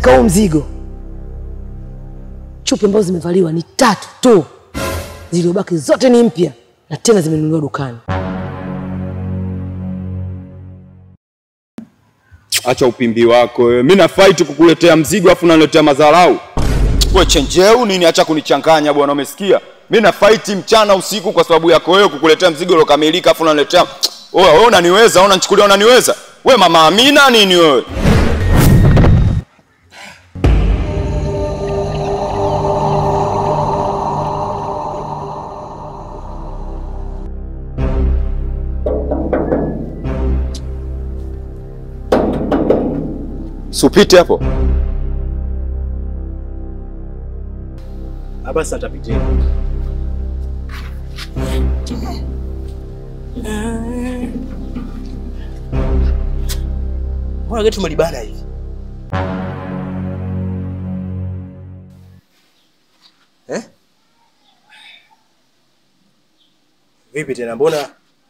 katika huu mzigo chupi ambazo zimevaliwa ni tatu tu, zilizobaki zote ni mpya na tena zimenunuliwa dukani. Acha upimbi wako wewe. Mimi na fight kukuletea mzigo afu unaniletea madharau. Wewe chenjeu nini? Acha kunichanganya bwana, umesikia? Mimi na fight mchana usiku kwa sababu yako wewe kukuletea mzigo uliokamilika afu unaniletea wewe wewe unaniweza, au unanichukulia unaniweza? Wewe mama Amina nini wewe? Supite hapo. Basi atapitia. Mbona geti umelibana hivi? Eh? Vipi tena mbona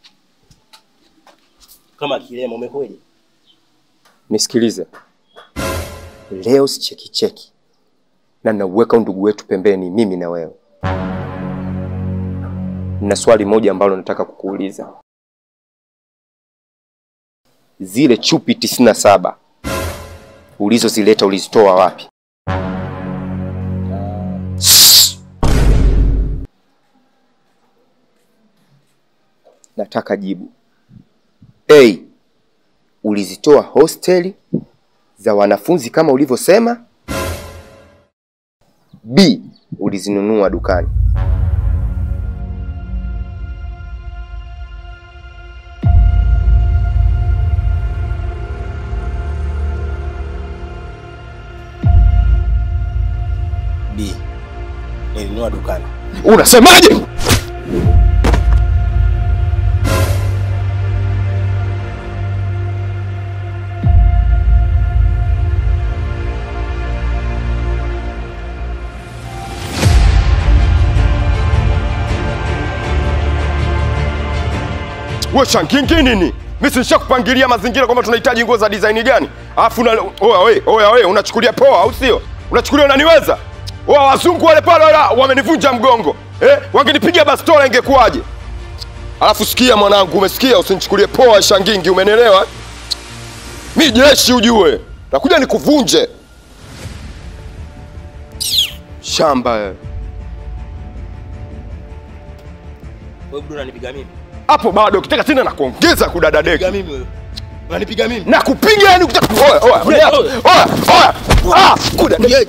kama kilema umekweje? Nisikilize, leo sicheki cheki na nauweka undugu wetu pembeni, mimi na wewe. Na swali moja ambalo nataka kukuuliza, zile chupi tisini na saba ulizozileta ulizitoa wapi? Nataka jibu. A, ulizitoa hosteli za wanafunzi kama ulivyosema? B, ulizinunua dukani? B. Nilinunua dukani. Unasemaje? Wewe shangingi nini? Mimi si nishakupangilia mazingira kwamba tunahitaji nguo za design gani? Alafu na oya we, oya we, unachukulia poa au sio? Unachukulia unaniweza? Oya wazungu wale pale wala wamenivunja mgongo. Eh, wangenipiga bastola ingekuwaje? Alafu sikia mwanangu, umesikia? Usinichukulie poa shangingi, umenielewa? Mi jeshi ujue. Nakuja nikuvunje. Shamba wewe. Wewe bado unanipiga mimi? Hapo bado ukitaka tena na kuongeza kudadadeki. Piga mimi wewe. Unanipiga mimi? Na kupiga yani ukitaka oya oya oya oya oya. Ah, kudadeki.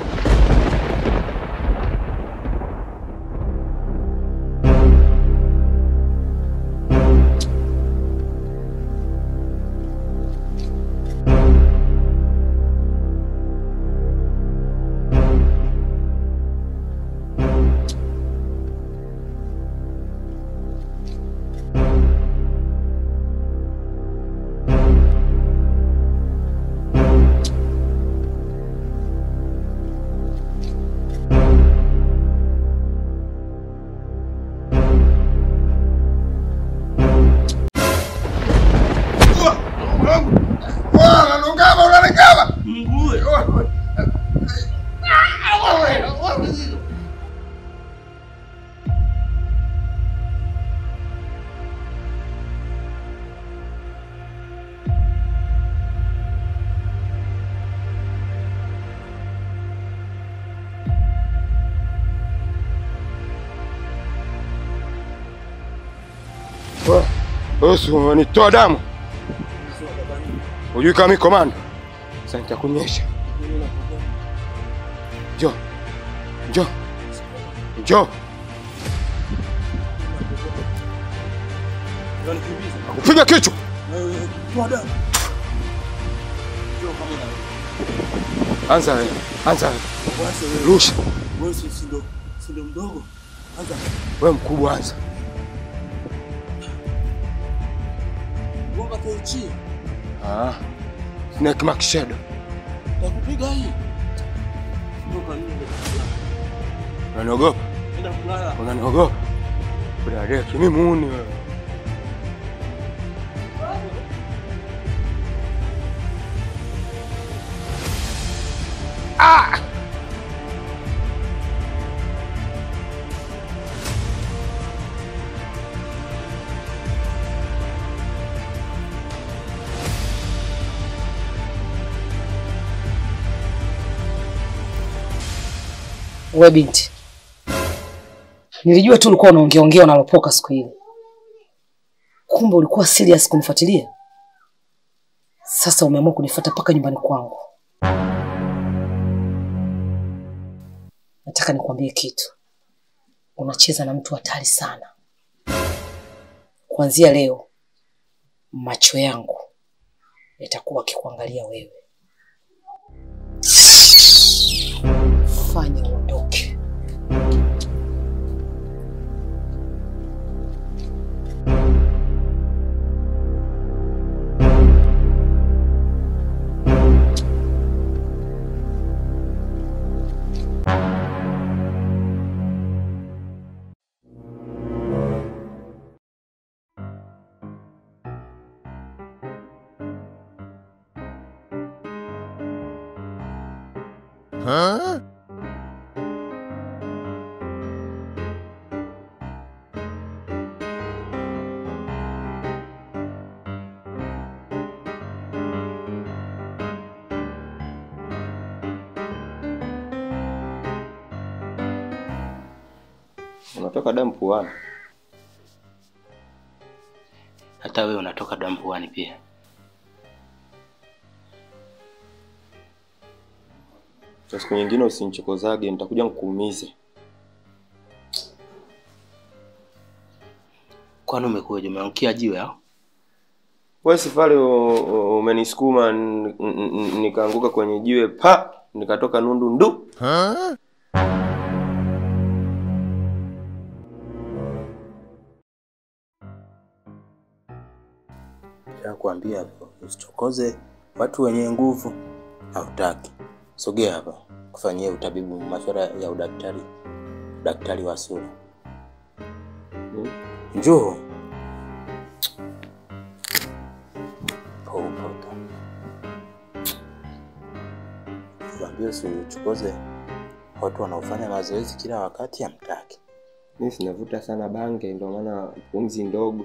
Wewe si unanitoa damu? Hujui kama mimi komando? Sasa nitakuonyesha. Njoo. Njoo. Njoo. Kupiga kichwa. Anza wewe. Anza wewe. Rusha. Wewe si ndo si ndo mdogo. Anza. Wewe mkubwa anza. Gonga kechi. Ah. Snake Mark Shadow. Nakupiga hii. Toka nini? Unaniogopa? Enda kulala. Unaniogopa? Kudadeki mimi muuni wewe. Ah! We binti, nilijua tu ulikuwa unaongeaongea unalopoka siku ile, kumbe ulikuwa serious kunifuatilia. Sasa umeamua kunifuata mpaka nyumbani kwangu. Nataka nikwambie kitu, unacheza na mtu hatari sana. Kuanzia leo macho yangu yatakuwa akikuangalia wewe. Fanya uondoke. Unatoka damu puani. Hata wewe unatoka damu puani pia. Sasa siku nyingine usinichokozage, nitakuja nikuumize. Kwani umekuja umeangukia jiwe au? Wewe si pale u- u- umenisukuma n- n- n- nikaanguka kwenye jiwe pa nikatoka nundu ndu. Nakwambia hapo, usichokoze watu wenye nguvu. Hautaki. Sogea hapa, kufanyia utabibu masuala ya udaktari, daktari wa sura. Njoo. Poupoka. Kwambia usichokoze watu wanaofanya mazoezi kila wakati, hamtaki. Mimi sinavuta sana bange, ndio maana pumzi ndogo.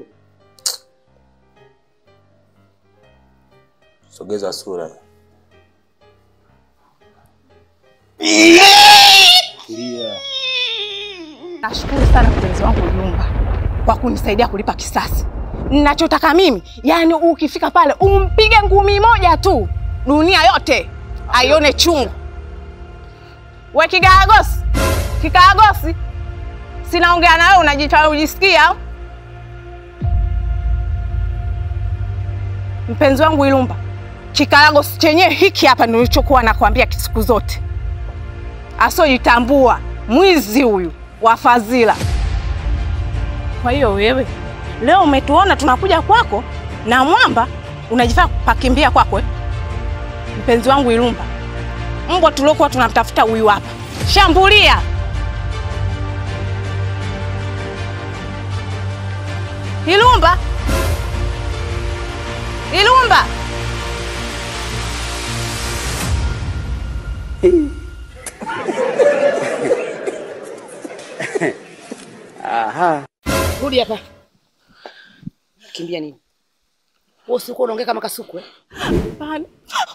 Sogeza sura. Tulia. Nashukuru sana mpenzi wangu Yumba kwa kunisaidia kulipa kisasi. Ninachotaka mimi, yani ukifika pale umpige ngumi moja tu, dunia yote aione chungu. We kikaragosi, kikaragosi, sinaongea na wewe, unajita ujisikia au? Mpenzi wangu Ilumba, kikaragosi chenyewe hiki hapa nilichokuwa nakwambia siku zote, asojitambua mwizi huyu wa fadhila. Kwa hiyo wewe leo umetuona tunakuja kwako na mwamba unajifaa pakimbia kwako eh? Mpenzi wangu Ilumba, mbwa tuliokuwa tunamtafuta huyu hapa, shambulia. Ilumba, Ilumba. Rudi hapa. Kimbia nini? Wewe usikuwa unaongea kama kasuku eh? Hapana.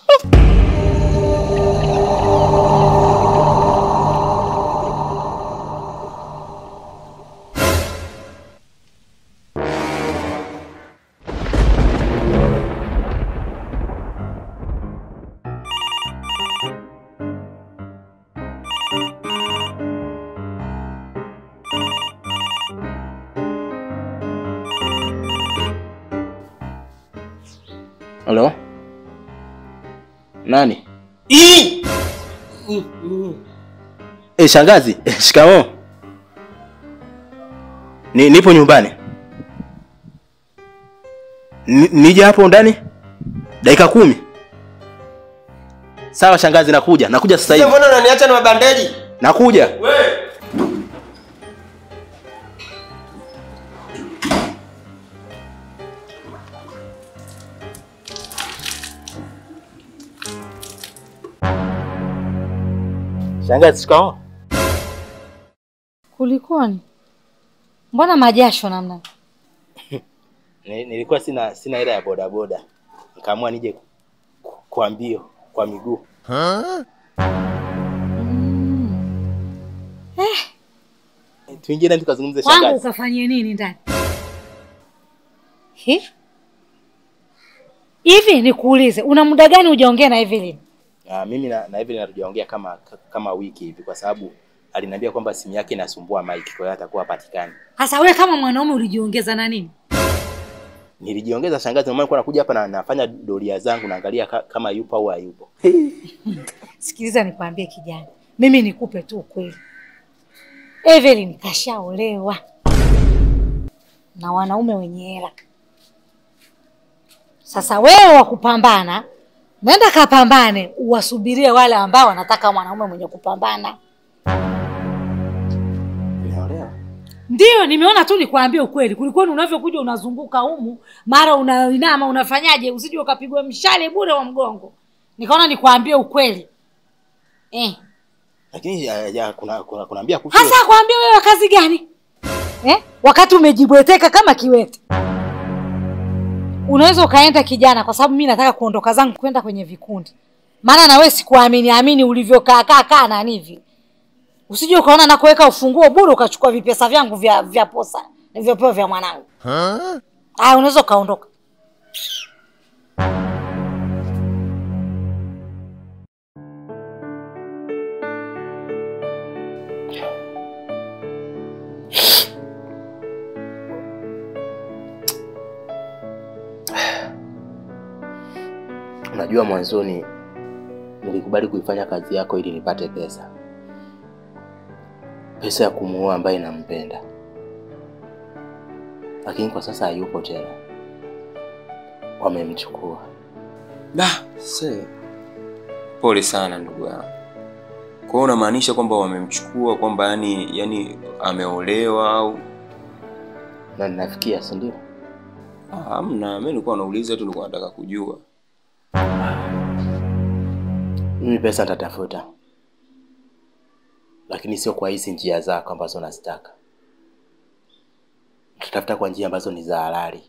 Halo? Nani? Eh, shangazi, eh, shikamoo. Ni, nipo nyumbani. Ni, nije hapo ndani? Dakika kumi. Sawa shangazi, nakuja. Nakuja sasa hivi. Mbona unaniacha na mabandeji? Nakuja. Shangazi, shikamoo. Kulikoni? Mbona majasho namna? Ni- Nilikuwa sina sina hela ya bodaboda, nikaamua nije ku- kwa mbio kwa miguu. Tuingie ndani tukazungumze Kwangu shangazi. ukafanyie nini ndani? Hi? Hivi nikuulize, una muda gani hujaongea na Evelyn? Ah, mimi na, na Evelyn hatujaongea kama kama wiki hivi, kwa sababu aliniambia kwamba simu yake inasumbua mic, kwa hiyo atakuwa hapatikani. Hasa wewe kama mwanaume ulijiongeza na nini? Nilijiongeza shangazi, ndio maana nilikuwa nakuja hapa na nafanya doria zangu, naangalia ka, kama yupo au hayupo. Sikiliza nikwambie kijana, mimi nikupe tu ukweli. Evelyn kashaolewa na wanaume wenye hela. Sasa wewe wa kupambana, nenda kapambane, uwasubirie wale ambao wanataka mwanaume mwenye kupambana. Unaelewa? Ndio, nimeona tu nikwambie ukweli. Kulikoni unavyokuja unazunguka humu, mara unainama, unafanyaje, usije ukapigwa mshale bure wa mgongo. Nikaona nikwambie ukweli eh. Lakini ya, ya, kuna kuna kunaambia kuhusu Hasa kwambie wewe kazi gani eh? Wakati umejibweteka kama kiwete, unaweza ukaenda kijana, kwa sababu mimi nataka kuondoka zangu kwenda kwenye vikundi, maana na wewe sikuamini amini ulivyokaa kaa kaa na hivi, usije ukaona na kuweka ufunguo bure ukachukua vipesa vyangu vya vya posa nilivyopewa vya mwanangu. Ah, unaweza ukaondoka. Unajua, mwanzoni nilikubali kuifanya kazi yako ili nipate pesa, pesa ya kumuoa ambaye nampenda, lakini kwa sasa hayupo tena, wamemchukua. Da, se. Pole sana ndugu yangu. Kwa hiyo unamaanisha kwamba wamemchukua kwamba yani yani ameolewa au Na ninafikia, si ndio? Ah, hamna, mimi nilikuwa nauliza tu nilikuwa nataka kujua. Mimi pesa nitatafuta, lakini sio kwa hizi njia zako ambazo nazitaka. Tutatafuta kwa njia ambazo ni za halali,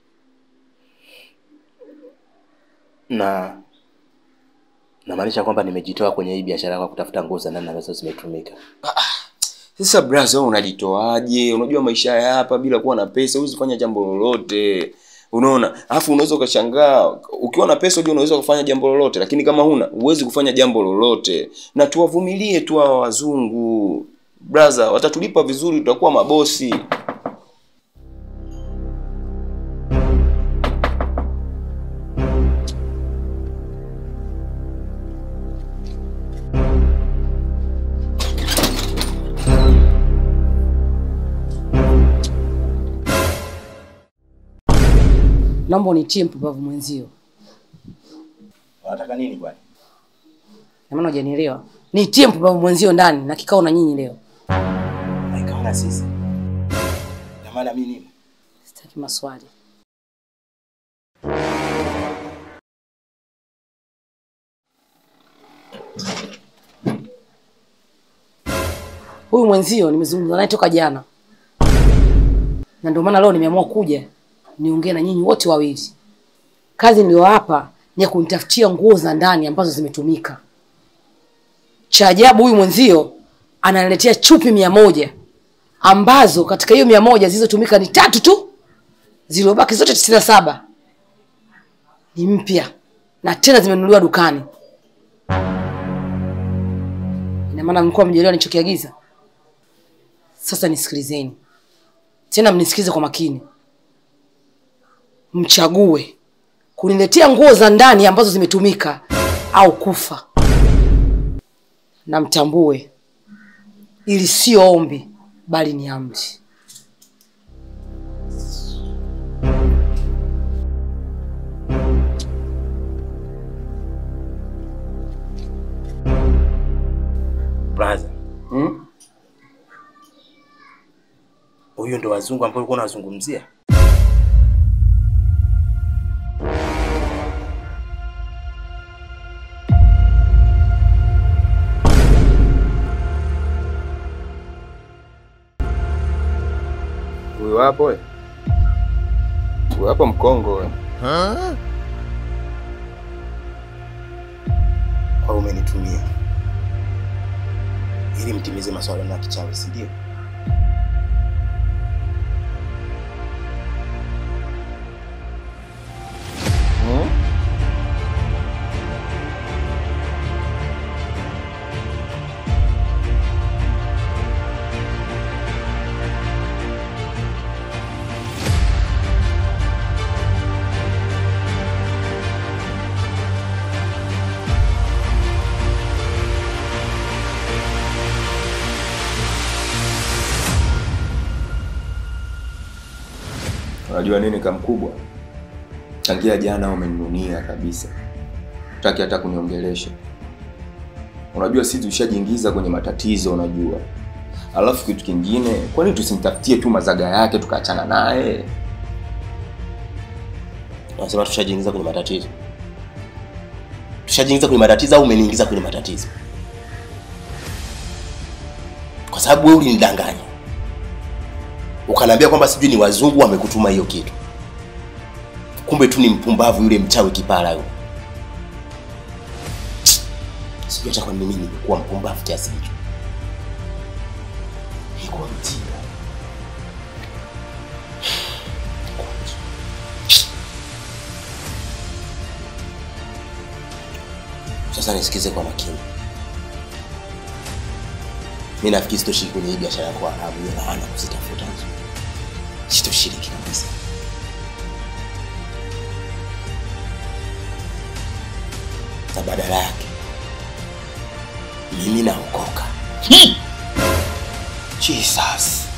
na namaanisha kwamba nimejitoa kwenye hii biashara kwa kutafuta nguo za ndani ambazo zimetumika. Sasa brother, wewe unajitoaje? Unajua maisha ya hapa bila kuwa na pesa huwezi kufanya jambo lolote. Unaona? Alafu unaweza ukashangaa ukiwa na pesa unajua unaweza kufanya jambo lolote, lakini kama huna huwezi kufanya jambo lolote. Na tuwavumilie tu hawa wazungu. Brother, watatulipa vizuri tutakuwa mabosi. Naomba unitie mpumbavu mwenzio. Unataka nini bwana? Na maana hujanielewa. Nitie mpumbavu mwenzio ndani na kikao na nyinyi leo. Naikawa na sisi na maana mimi nini? Sitaki maswali. Huyu mwenzio nimezungumza naye toka jana, na ndio maana leo nimeamua kuja niongee na nyinyi wote wawili. Kazi niliyowapa ni ya kunitafutia nguo za ndani ambazo zimetumika. Cha ajabu, huyu mwenzio ananiletea chupi mia moja ambazo katika hiyo mia moja zilizotumika ni tatu tu, zilizobaki zote tisini na saba ni mpya na tena zimenunuliwa dukani. Ina maana mlikuwa mjelewa nilichokiagiza. Sasa nisikilizeni tena, mnisikilize kwa makini, mchague kuniletea nguo za ndani ambazo zimetumika au kufa, na mtambue ili sio ombi bali ni amri. Brother, Hmm? huyu ndo wazungu ambao ulikuwa unazungumzia? Huyo hapo we. Huyo hapo mkongo we. Kwa hiyo umenitumia ili mtimize maswala ya kichawi, si ndio? Unajua nini kamkubwa? Tangia jana umeninunia kabisa, utaki hata kuniongelesha. Unajua sisi tushajiingiza kwenye matatizo, unajua. Alafu kitu kingine, kwa nini tusimtafutie tu mazaga yake tukaachana naye? Unasema tushajiingiza kwenye matatizo, tushajiingiza kwenye matatizo au umeniingiza kwenye matatizo? Kwa sababu wewe ulinidanganya ukaniambia kwamba sijui ni wazungu wamekutuma hiyo kitu, kumbe tu ni mpumbavu yule mchawi kipara yule. Sijui hata kwa nini mimi nimekuwa mpumbavu kiasi hicho. Nilikuwa mjinga. Sasa nisikize kwa makini. Mimi nafikiri sitoshiriki kwenye hii biashara ya kwa haramu ya laana kuzitafuta hizo. Sitoshiriki kabisa. Na badala yake mimi naokoka. Jesus.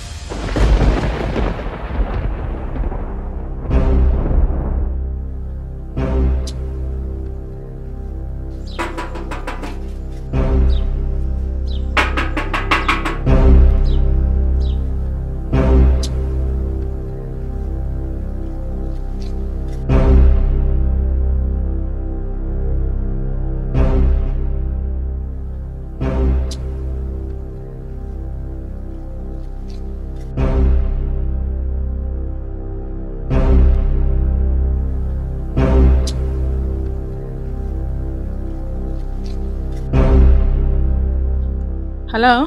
Halo?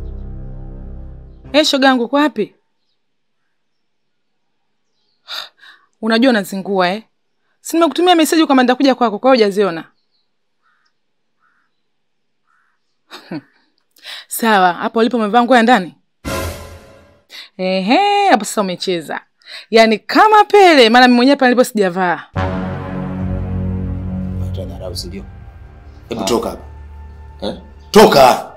Eh, shoga yangu uko wapi? Unajua unazingua eh? Si nimekutumia meseji kwamba nitakuja kwako, kwa hiyo hujaziona. Sawa, hapo ulipo umevaa nguo ya ndani? Ehe, hapo sasa umecheza. Yaani kama Pele, maana mimi mwenyewe pale nilipo sijavaa. Hata dharau si ndio? Hebu toka hapa. Eh? Toka.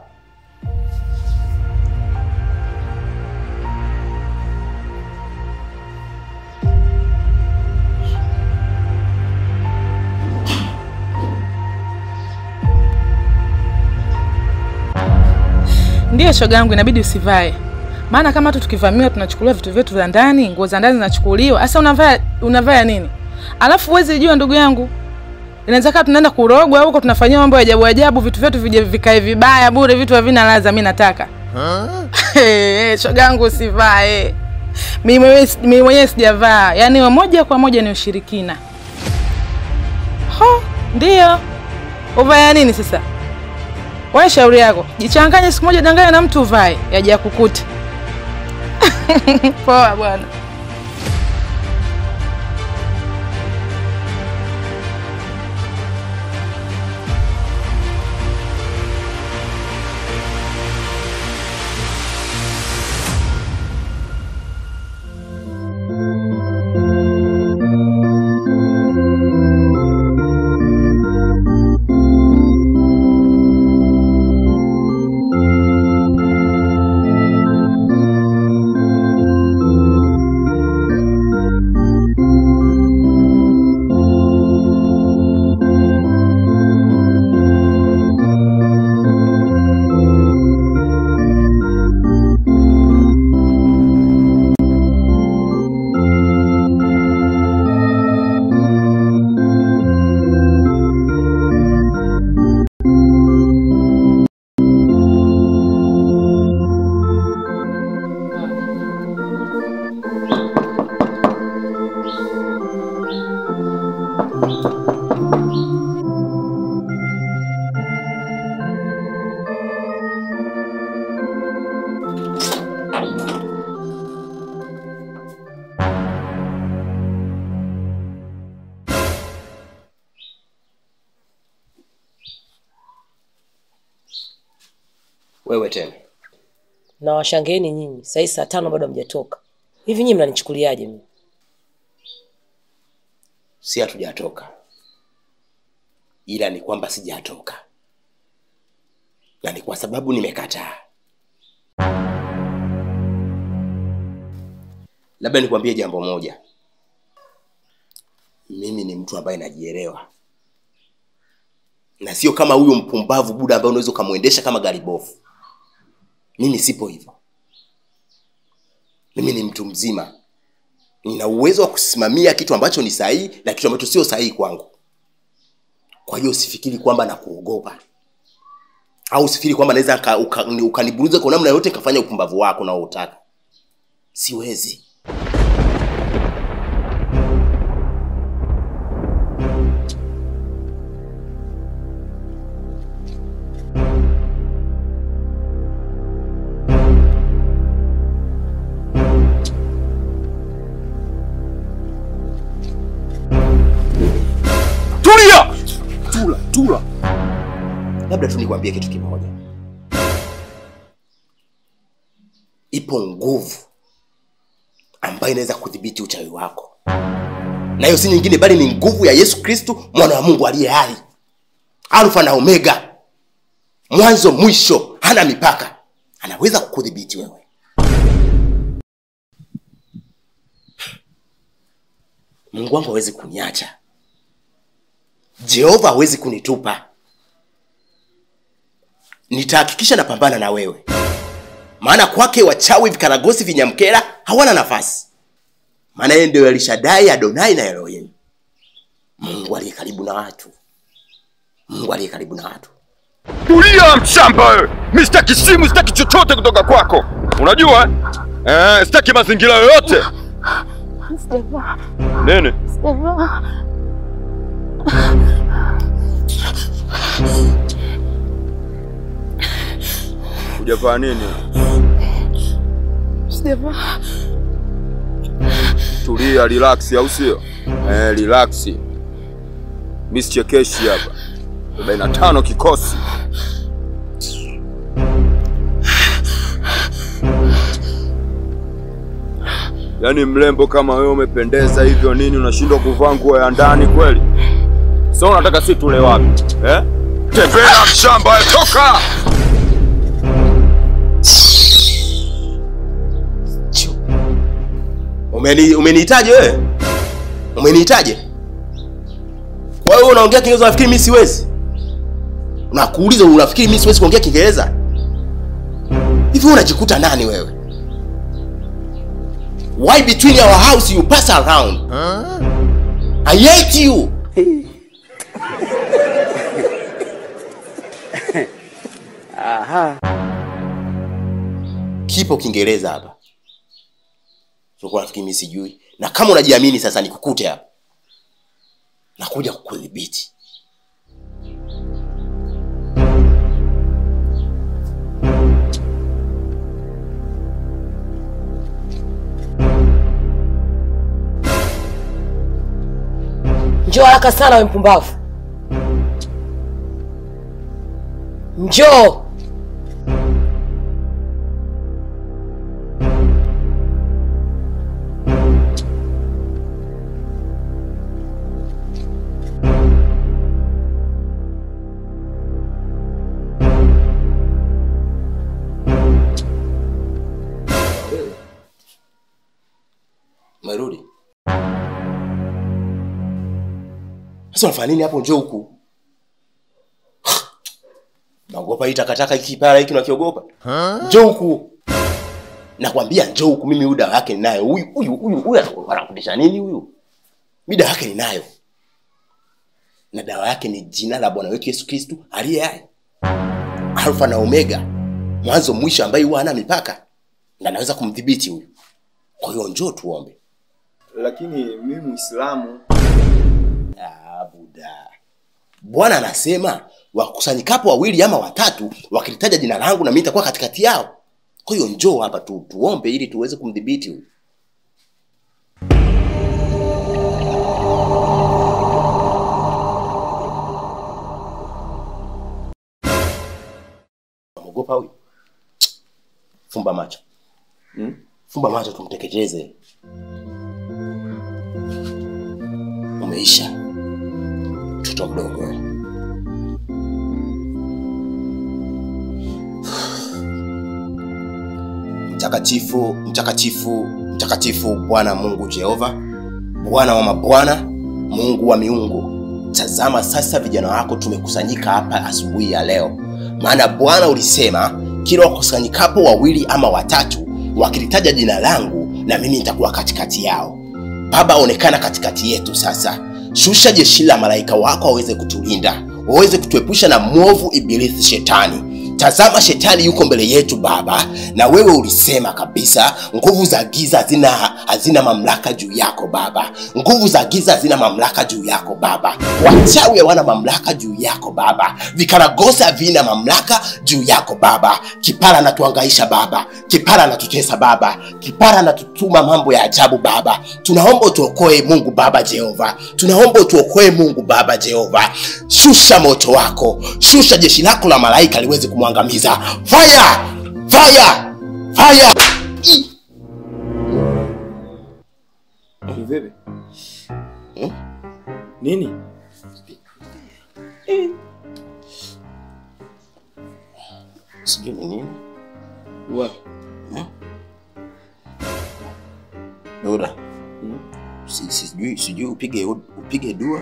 Ndiyo shoga yangu, inabidi usivae, maana kama tu tukivamiwa tunachukuliwa vitu vyetu vya ndani, nguo za ndani zinachukuliwa. Sasa unavaa unavaa nini? Alafu huwezi jua, ndugu yangu, inaweza kaa tunaenda kurogwa huko, tunafanyia mambo ya ajabu ajabu, vitu vyetu vije vikae vibaya bure, vitu havina ladha. Mimi nataka Hey, shoga yangu usivae. Mimi mwenyewe mimi mwenyewe sijavaa, yaani wa moja kwa moja ni ushirikina. Ho, ndio uvaya nini sasa? Wewe shauri yako, jichanganye siku moja, danganya na mtu uvae, yaje yakukuta. Poa bwana. wewe tena Na washangeeni nyinyi, saa hii saa tano bado hamjatoka. Hivi nyinyi mnanichukuliaje mimi? si hatujatoka ila ni kwamba sijatoka na ni kwa sababu nimekataa labda nikwambie jambo moja mimi ni mtu ambaye najielewa na sio kama huyo mpumbavu buda ambaye unaweza ukamwendesha kama gari bofu mimi sipo hivyo mimi ni mtu mzima nina uwezo wa kusimamia kitu ambacho ni sahihi na kitu ambacho sio sahihi kwangu kwa hiyo usifikiri kwamba nakuogopa au usifikiri kwamba naweza nika- uka- ni- ukaniburuza kwa namna yoyote nikafanya upumbavu wako unaoutaka siwezi Tulia! tula tula labda tu nikwambie kitu kimoja ipo nguvu ambayo inaweza kudhibiti uchawi wako na hiyo si nyingine bali ni nguvu ya yesu kristu mwana wa mungu aliye hai alfa na omega mwanzo mwisho hana mipaka anaweza kukudhibiti wewe mungu wangu hawezi kuniacha jehova hawezi kunitupa nitahakikisha napambana na wewe maana kwake wachawi vikaragosi vinyamkera hawana nafasi maana yeye ndio elishadai adonai na elohim mungu aliye karibu na watu mungu aliye karibu na watu Tulia mshamba wewe. Mimi sitaki simu, sitaki chochote kutoka kwako. Unajua? Eh, sitaki mazingira yoyote. Nene? Hujavaa nini? Tulia, relax au sio? Eh, relax. Mimi sichekeshi hapa. 45 kikosi. Yaani mrembo kama wewe umependeza hivyo nini unashindwa kuvaa nguo ya ndani kweli? Sasa unataka si tule wapi? Eh? Tembea mshamba, wewe, toka! Umeni, umenihitaji wewe umenihitaji kwa hiyo unaongea kiingereza unafikiri mimi siwezi nakuuliza unafikiri mimi siwezi kuongea kiingereza hivi wewe unajikuta nani wewe why between our house you pass around i hate you kipo kiingereza hapa Ulikuwa nafikiri mimi sijui. Na kama unajiamini sasa nikukute hapa. Nakuja kukudhibiti. Njoo haraka sana we mpumbavu. Njoo. Umerudi? Sasa unafanya nini hapo? Njoo huku. Naogopa hii takataka hiki kipara hiki unakiogopa? Njoo huku. Nakwambia njoo huku, mimi huyu dawa yake ninayo. Huyu huyu huyu huyu anakundisha nini huyu? Mimi dawa yake ninayo. Na dawa yake ni jina la Bwana wetu Yesu Kristo aliye hai. Alfa na Omega. Mwanzo mwisho ambaye huwa hana mipaka. Na naweza kumdhibiti huyu. Kwa hiyo njoo tuombe. Lakini mimi Muislamu. Ah, Buda. Bwana anasema wakusanyikapo wawili ama watatu wakilitaja jina langu na mimi nitakuwa katikati yao. Kwa hiyo njoo hapa tu tuombe ili tuweze kumdhibiti huyu. Unaogopa huyu? fumba macho tumteketeze. Umeisha mtoto mdogo wewe. Mtakatifu, mtakatifu, mtakatifu Bwana Mungu Jehova, Bwana wa mabwana, Mungu wa miungu. Tazama sasa vijana wako tumekusanyika hapa asubuhi ya leo, maana Bwana ulisema kila wakusanyikapo wawili ama watatu wakilitaja jina langu, na mimi nitakuwa katikati yao. Baba, onekana katikati yetu sasa. Shusha jeshi la malaika wako waweze kutulinda, waweze kutuepusha na mwovu ibilisi shetani. Tazama, shetani yuko mbele yetu Baba, na wewe ulisema kabisa nguvu za giza hazina hazina mamlaka juu yako Baba. Nguvu za giza hazina mamlaka juu yako Baba. Wachawi hawana mamlaka juu yako Baba. Vikaragosi havina mamlaka juu yako Baba. Kipara anatuangaisha Baba, kipara anatutesa Baba, kipara anatutuma mambo ya ajabu Baba. Tunaomba utuokoe Mungu Baba Jehova, tunaomba utuokoe Mungu Baba Jehova. Shusha moto wako, shusha jeshi lako la malaika liweze kumwangamiza. Fire! Fire! Fire! I- Vipi? Nini? Sijui ni nini. Wapi? Dora. Si- Sijui sijui upige upige dua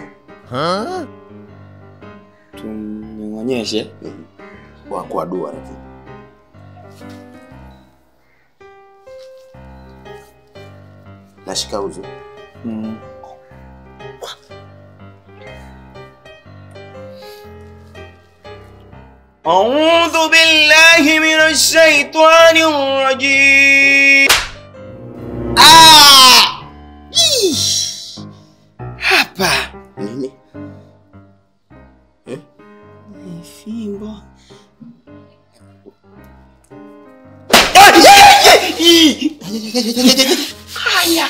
Tunyonyeshe. kwa kwa dua lakini. Nashika uzu. Mm. أعوذ بالله من الشيطان الرجيم ah! Ish! hapa nini eh? fimbo Ah, yeah, yeah, ii! haya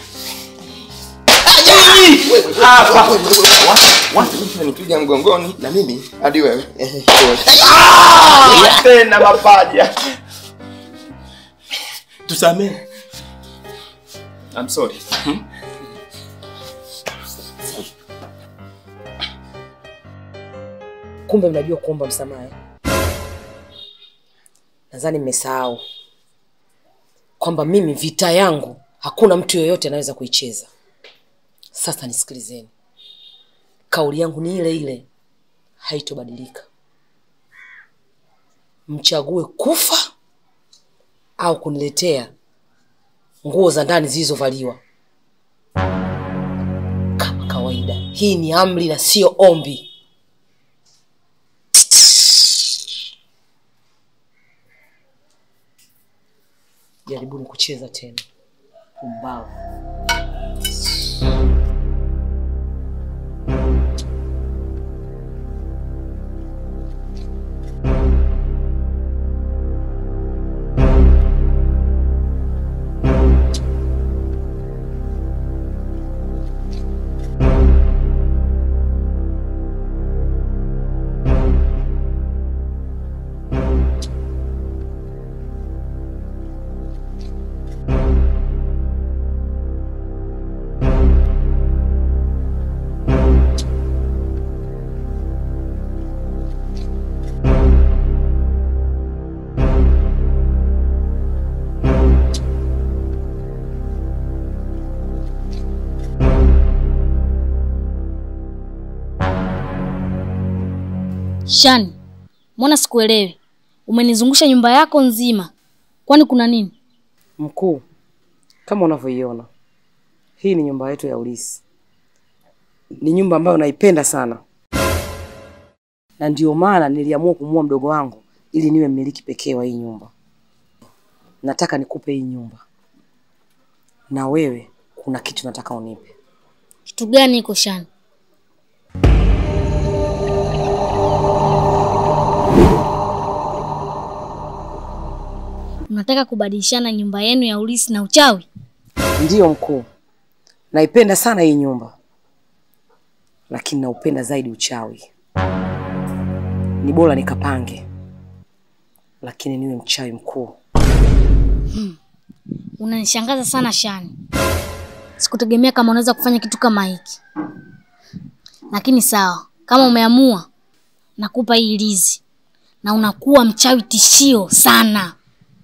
Hapa. Watu nipiga mgongoni na mimi hadi wewe. Ah! Tena mapaja. tusamehe I'm sorry. Kumbe mnajua kuomba msamaha. eh? Nadhani mmesahau kwamba mimi vita yangu hakuna mtu yoyote anaweza kuicheza. Sasa nisikilizeni, kauli yangu ni ile ile, haitobadilika. Mchague kufa au kuniletea nguo za ndani zilizovaliwa kama kawaida. Hii ni amri na sio ombi. Jaribuni kucheza tena. Pumbavu. Shani, mbona sikuelewi? Umenizungusha nyumba yako nzima, kwani kuna nini? Mkuu, kama unavyoiona, hii ni nyumba yetu ya ulisi. Ni nyumba ambayo naipenda sana, na ndio maana niliamua kumua mdogo wangu ili niwe mmiliki pekee wa hii nyumba. Nataka nikupe hii nyumba, na wewe kuna kitu nataka unipe. Kitu gani iko Shani? Unataka kubadilishana nyumba yenu ya ulisi na uchawi? Ndiyo mkuu, naipenda sana hii nyumba, lakini naupenda zaidi uchawi. Ni bora nikapange, lakini niwe mchawi mkuu. Unanishangaza sana Shani. Sikutegemea kama unaweza kufanya kitu kama hiki, lakini sawa, kama umeamua, nakupa hii lizi na unakuwa mchawi tishio sana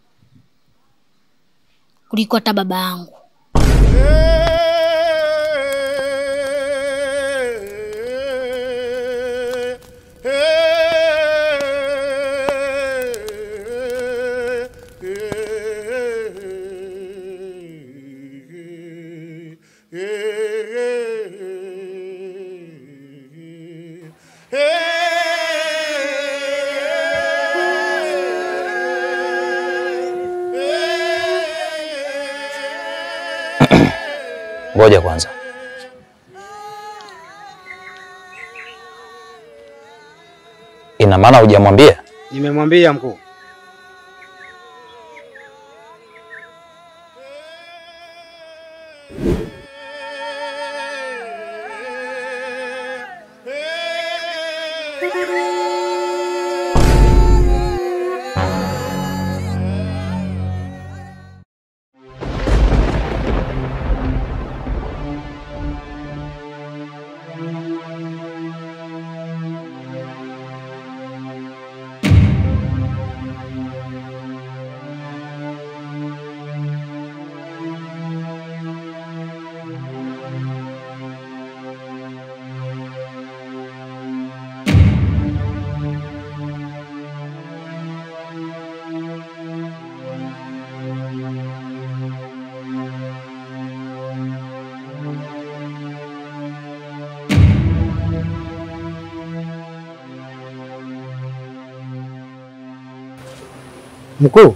kuliko hata baba yangu. Ngoja kwanza. Ina maana hujamwambia? Nimemwambia mkuu. Mkuu,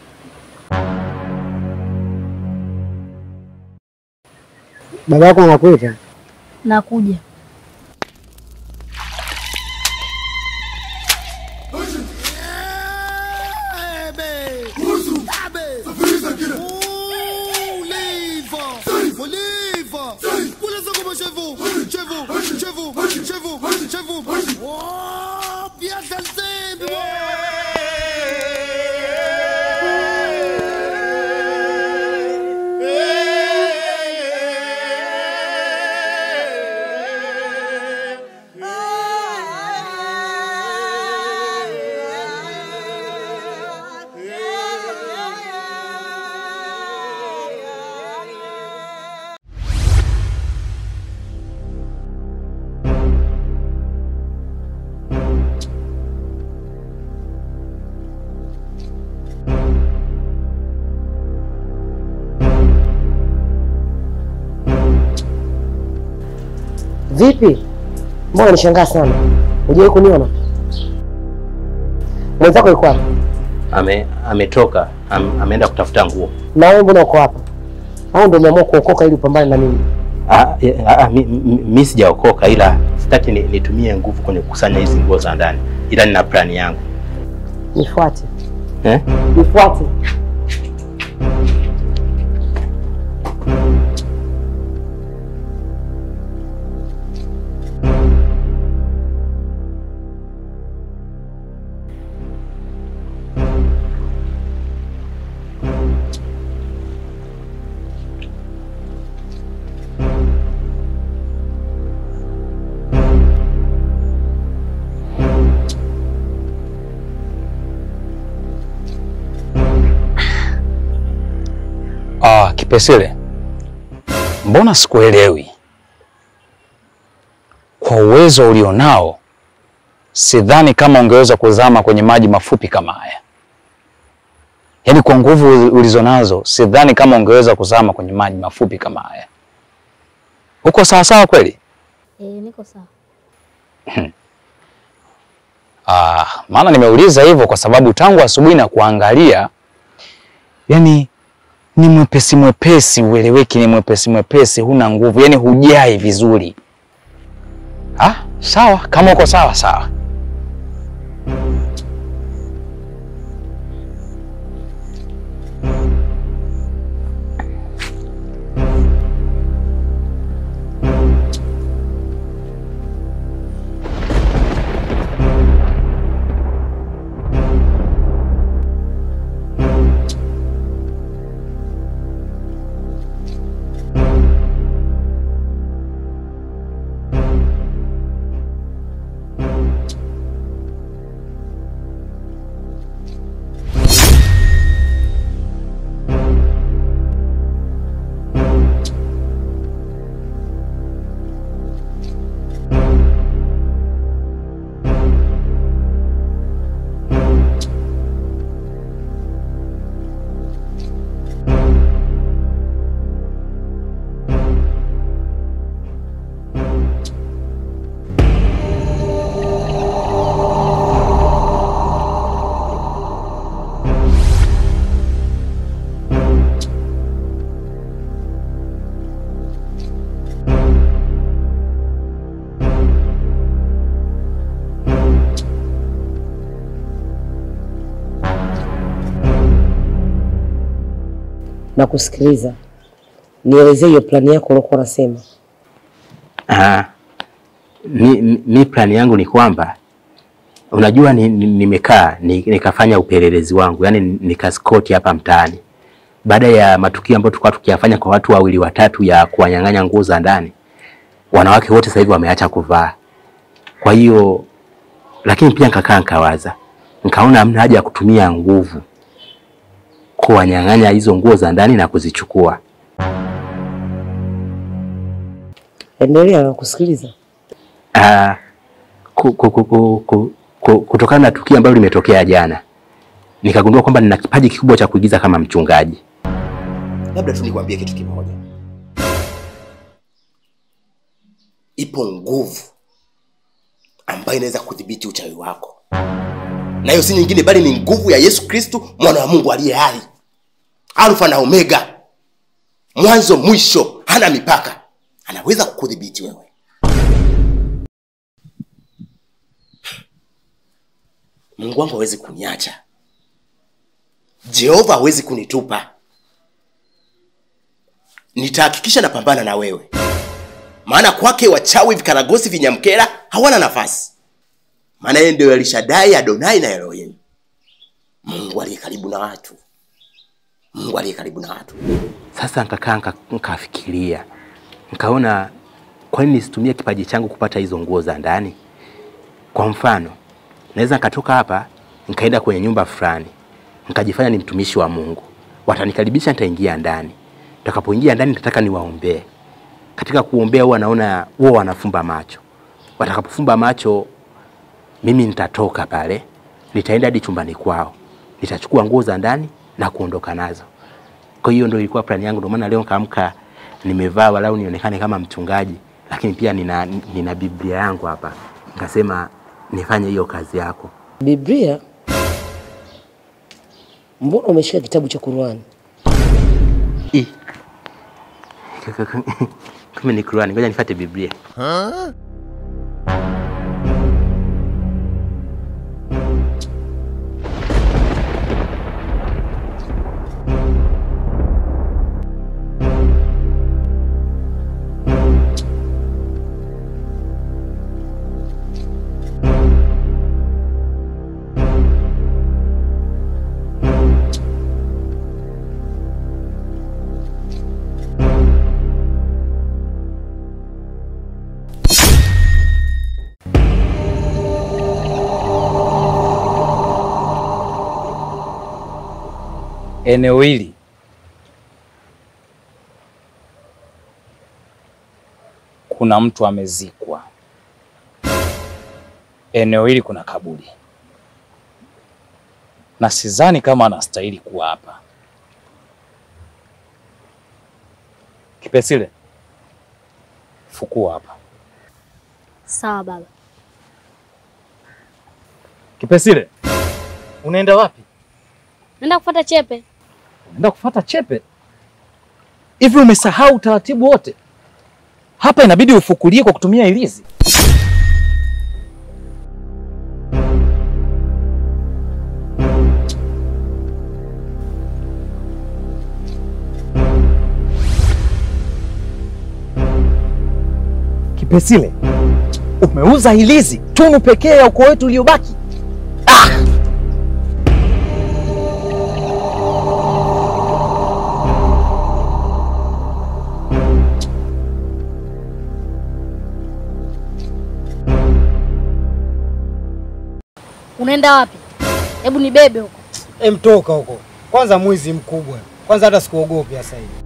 baba yako anakuita. Nakuja. Vipi? Mbona nishangaa sana? Hujawahi kuniona? Mwenzako yuko wapi? Ame, ametoka am, ameenda kutafuta nguo. Na wewe mbona uko hapa? Au ndio umeamua kuokoka ili upambane na mimi? Ah, eh, ah, mi, mi, mi sijaokoka ila sitaki ni- nitumie nguvu kwenye kukusanya hizi nguo za ndani, ila nina plani yangu Nifuate. eh? Nifuate. Ah, Kipesile, mbona sikuelewi? Kwa uwezo ulionao, sidhani kama ungeweza kuzama kwenye maji mafupi kama haya. Yaani kwa nguvu ulizonazo, sidhani kama ungeweza kuzama kwenye maji mafupi kama haya. Uko sawa sawa kweli? Eh, niko sawa. Ah, maana nimeuliza hivyo kwa sababu tangu asubuhi na kuangalia, yani ni mwepesi mwepesi, ueleweki, ni mwepesi mwepesi, huna nguvu, yani hujai vizuri. Ah, sawa, kama uko sawa sawa. na kusikiliza. Nielezee hiyo plani yako uliokuwa unasema. Ah, mi, mi- mi plani yangu ni kwamba unajua ni- ni- nimekaa ni, nikafanya upelelezi wangu yani nikaskoti hapa mtaani baada ya matukio ambayo tulikuwa tukiyafanya kwa watu wawili watatu ya kuwanyang'anya nguo za ndani, wanawake wote sasa hivi wameacha kuvaa. Kwa hiyo lakini pia nikakaa nikawaza, nikaona hamna haja ya kutumia nguvu kuwanyang'anya hizo nguo za ndani na kuzichukua. Endelea na kusikiliza. Ah, ku, ku, ku, ku, ku, ku, kutokana na tukio ambalo limetokea jana nikagundua kwamba nina kipaji kikubwa cha kuigiza kama mchungaji. labda tu nikwambie kitu kimoja ipo nguvu ambayo inaweza kudhibiti uchawi wako na hiyo si nyingine bali ni nguvu ya yesu kristu mwana wa mungu aliye hai alfa na omega mwanzo mwisho hana mipaka anaweza kukudhibiti wewe mungu wangu hawezi kuniacha jehova hawezi kunitupa nitahakikisha napambana na wewe maana kwake wachawi vikaragosi vinyamkera hawana nafasi maana yeye ndio elishadai adonai na elohim mungu aliye karibu na watu mungu aliye karibu na watu Sasa nikakaa nika- nikafikiria, nikaona kwa nini nisitumie kipaji changu kupata hizo nguo za ndani? Kwa mfano, naweza nikatoka hapa nikaenda kwenye nyumba fulani nikajifanya ni mtumishi wa Mungu, watanikaribisha, nitaingia ndani. Nitakapoingia ndani, nitataka niwaombee. Katika kuombea, huwa naona huwa wanafumba macho. Watakapofumba macho, mimi nitatoka pale, nitaenda hadi chumbani kwao, nitachukua nguo za ndani na kuondoka nazo. Kwa hiyo ndio ilikuwa plani yangu, ndio maana leo nikaamka nimevaa walau nionekane kama mchungaji, lakini pia nina, nina Biblia yangu hapa, nikasema nifanye hiyo kazi yako. Biblia? Mbona umeshika kitabu cha Qur'ani? Kama ni Qur'ani, ngoja nifuate Biblia. eneo hili kuna mtu amezikwa. Eneo hili kuna kaburi, na sidhani kama anastahili kuwa hapa. Kipesile, fukua hapa. Sawa baba. Kipesile, unaenda wapi? Naenda kufuata chepe. Unaenda kufuata chepe? Hivi umesahau utaratibu wote? Hapa inabidi ufukulie kwa kutumia ilizi. Kipesile, umeuza ilizi, tunu pekee ya ukoo wetu uliobaki. Unaenda wapi? Hebu nibebe huko. Emtoka huko kwanza, mwizi mkubwa kwanza, hata sikuogopi sasa hivi.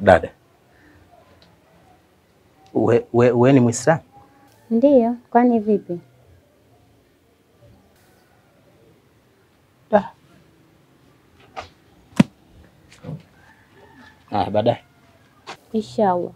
Dada, we, we, we ni Mwislamu? Ndiyo, kwani vipi? Ah, baadaye. Inshallah.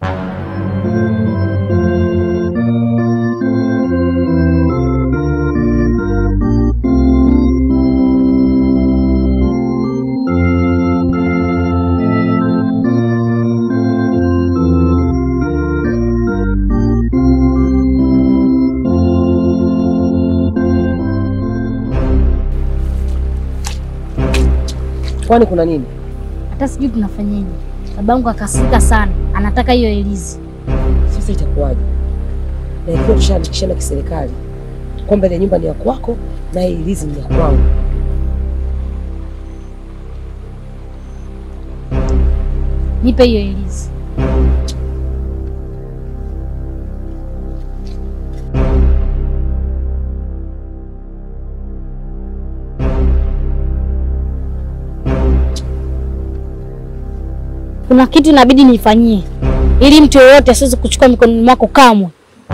Kwani kuna nini? Hata sijui tunafanyaje. Babangu akasirika sana, anataka hiyo Elizi. Sasa itakuwaje? Na ikiwa tushaandikishana kiserikali kwamba ile nyumba ni ya kwako na hii ilizi ni ya kwangu, Nipe hiyo Elizi. Kuna kitu inabidi nifanyie ili mtu yoyote asiweze kuchukua mikononi mwako kamwe,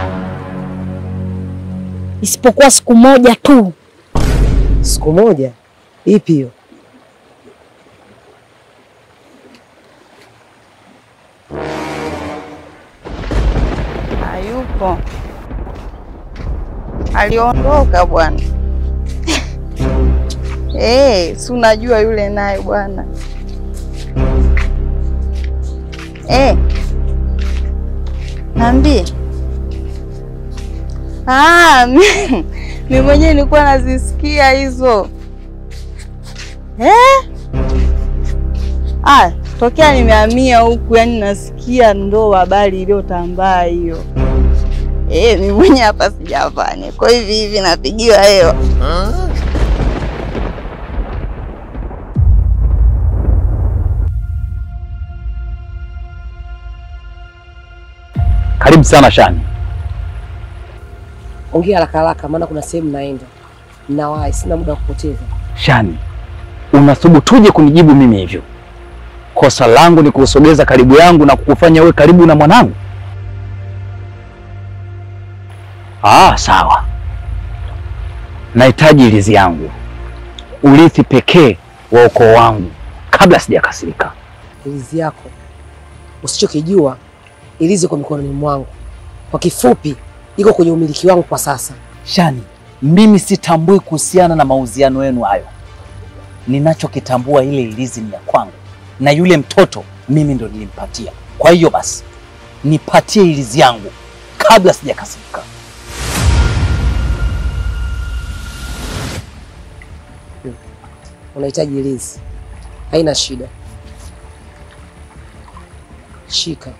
isipokuwa siku moja tu. siku moja. Ipi hiyo? Hayupo, aliondoka bwana. Eh, si unajua yule naye bwana. Eh, niambie. Ah, mi- mi mwenyewe nilikuwa nazisikia hizo eh? Ah, tokea nimehamia huku, yani nasikia ndo habari iliyotambaa hiyo. Eh, mimi mwenyewe hapa sijafanya, kwa hivi hivi napigiwa hewa. Karibu sana Shani. Ongea haraka haraka, maana kuna sehemu naenda. Nawahi, sina muda wa kupoteza. Shani, unathubutuje kunijibu mimi hivyo? Kosa langu ni kuusogeza karibu yangu na kukufanya uwe karibu na mwanangu? Ah, sawa. Nahitaji ilizi yangu, urithi pekee wa ukoo wangu, kabla sijakasirika. Ilizi yako usichokijua, ilizi iko mikononi mwangu. Kwa kifupi, iko kwenye umiliki wangu kwa sasa. Shani, mimi sitambui kuhusiana na mauziano yenu hayo. Ninachokitambua ile ilizi ni ya kwangu, na yule mtoto mimi ndo nilimpatia. Kwa hiyo basi, nipatie ilizi yangu kabla sijakasirika. Unahitaji ilizi, haina shida. Shika.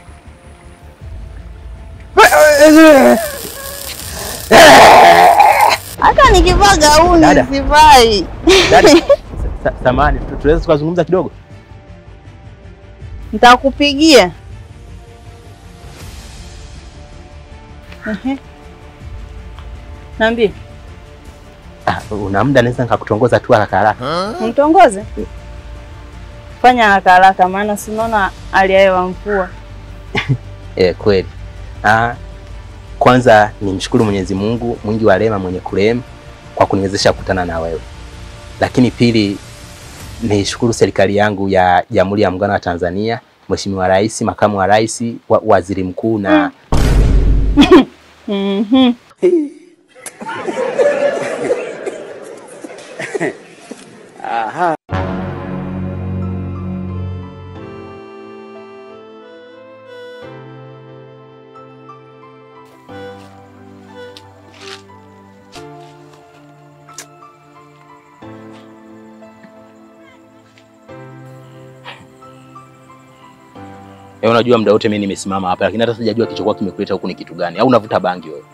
Hata nikivaa gauni Dada. sivai. Dada, sa- samahani, tu- tunaweza tukazungumza kidogo? Nitakupigia. Ehe. Niambie, Ah, una muda naweza nikakutongoza tu haraka haraka. mtongoze? Fanya haraka haraka, maana sinaona hali ya hewa mvua. Eh, kweli. Ah, kwanza nimshukuru Mwenyezi Mungu mwingi wa rehema mwenye kurehemu kwa kuniwezesha kukutana na wewe, lakini pili nishukuru serikali yangu ya Jamhuri ya Muungano wa Tanzania, Mheshimiwa Rais, Makamu wa Rais, wa, Waziri Mkuu na Mhm. Aha. Eh, unajua muda wote mimi nimesimama hapa lakini hata sijajua kilichokuwa kimekuleta huku ni kitu gani. Au unavuta bangi wewe?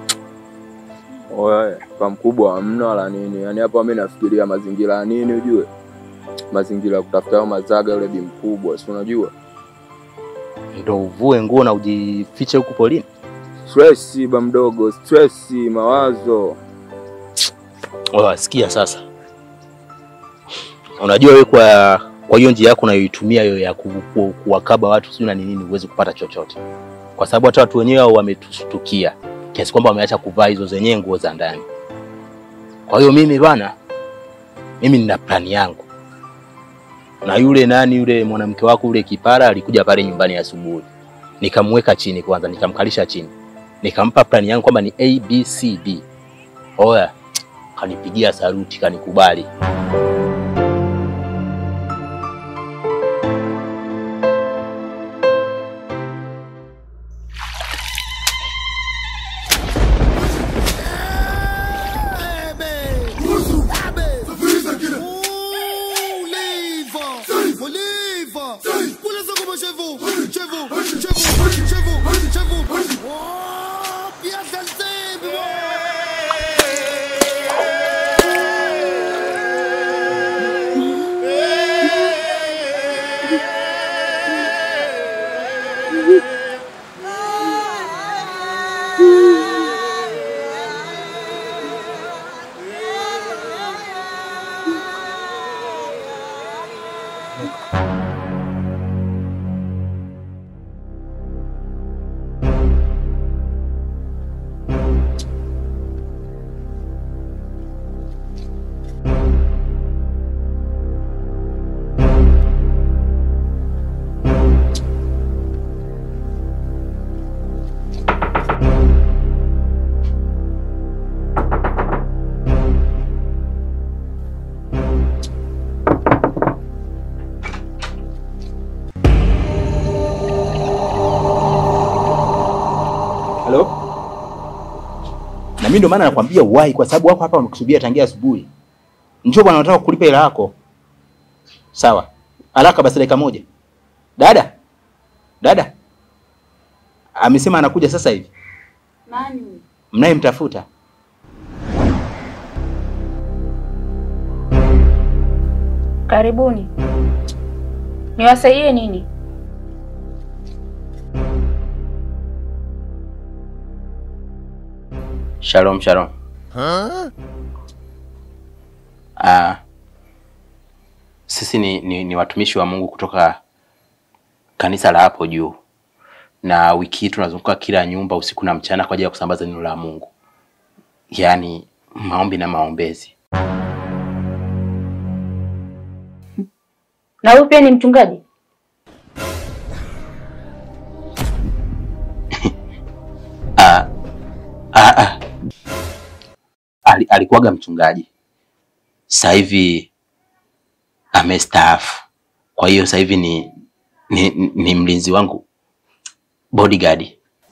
Oye, kwa mkubwa hamna wala nini. Yaani hapa mimi nafikiria mazingira ya nini ujue? Mazingira ya kutafuta hayo mazaga yule bi mkubwa, si unajua? Ndio uvue nguo na ujifiche huku polini? Stress ba mdogo, stress, mawazo. Wewe sikia sasa. Unajua wewe kwa Kwa hiyo njia yako unayoitumia hiyo ya ku, ku, kuwakaba watu sio na nini, huwezi kupata chochote, kwa sababu hata watu wenyewe hao wametushtukia kiasi kwamba wameacha kuvaa hizo zenyewe nguo za ndani. Kwa hiyo mimi bwana, mimi nina plani yangu, na yule nani yule mwanamke wako yule kipara alikuja pale nyumbani asubuhi, nikamweka chini kwanza, nikamkalisha chini, nikampa plani yangu kwamba ni A B C D. Oya, kanipigia saluti, kanikubali. Halo? Na mimi ndio maana nakwambia uwahi kwa sababu wako hapa wamekusubiria tangia asubuhi. Njoo bwana, nataka kukulipa hela yako. Sawa. Haraka basi dakika moja. Dada? Dada? Amesema anakuja sasa hivi. Nani? Mnayemtafuta. Karibuni. Niwasaidie nini? Shalom, shalom. Ah, sisi ni, ni, ni watumishi wa Mungu kutoka kanisa la hapo juu, na wiki hii tunazunguka kila nyumba usiku na mchana kwa ajili ya kusambaza neno la Mungu, yaani maombi na maombezi. Na huyu pia ni mchungaji? Ah, ah, ah. Ali, alikuwaga mchungaji, sasa hivi amestaafu. Kwa hiyo sasa hivi ni, ni, ni mlinzi wangu bodyguard.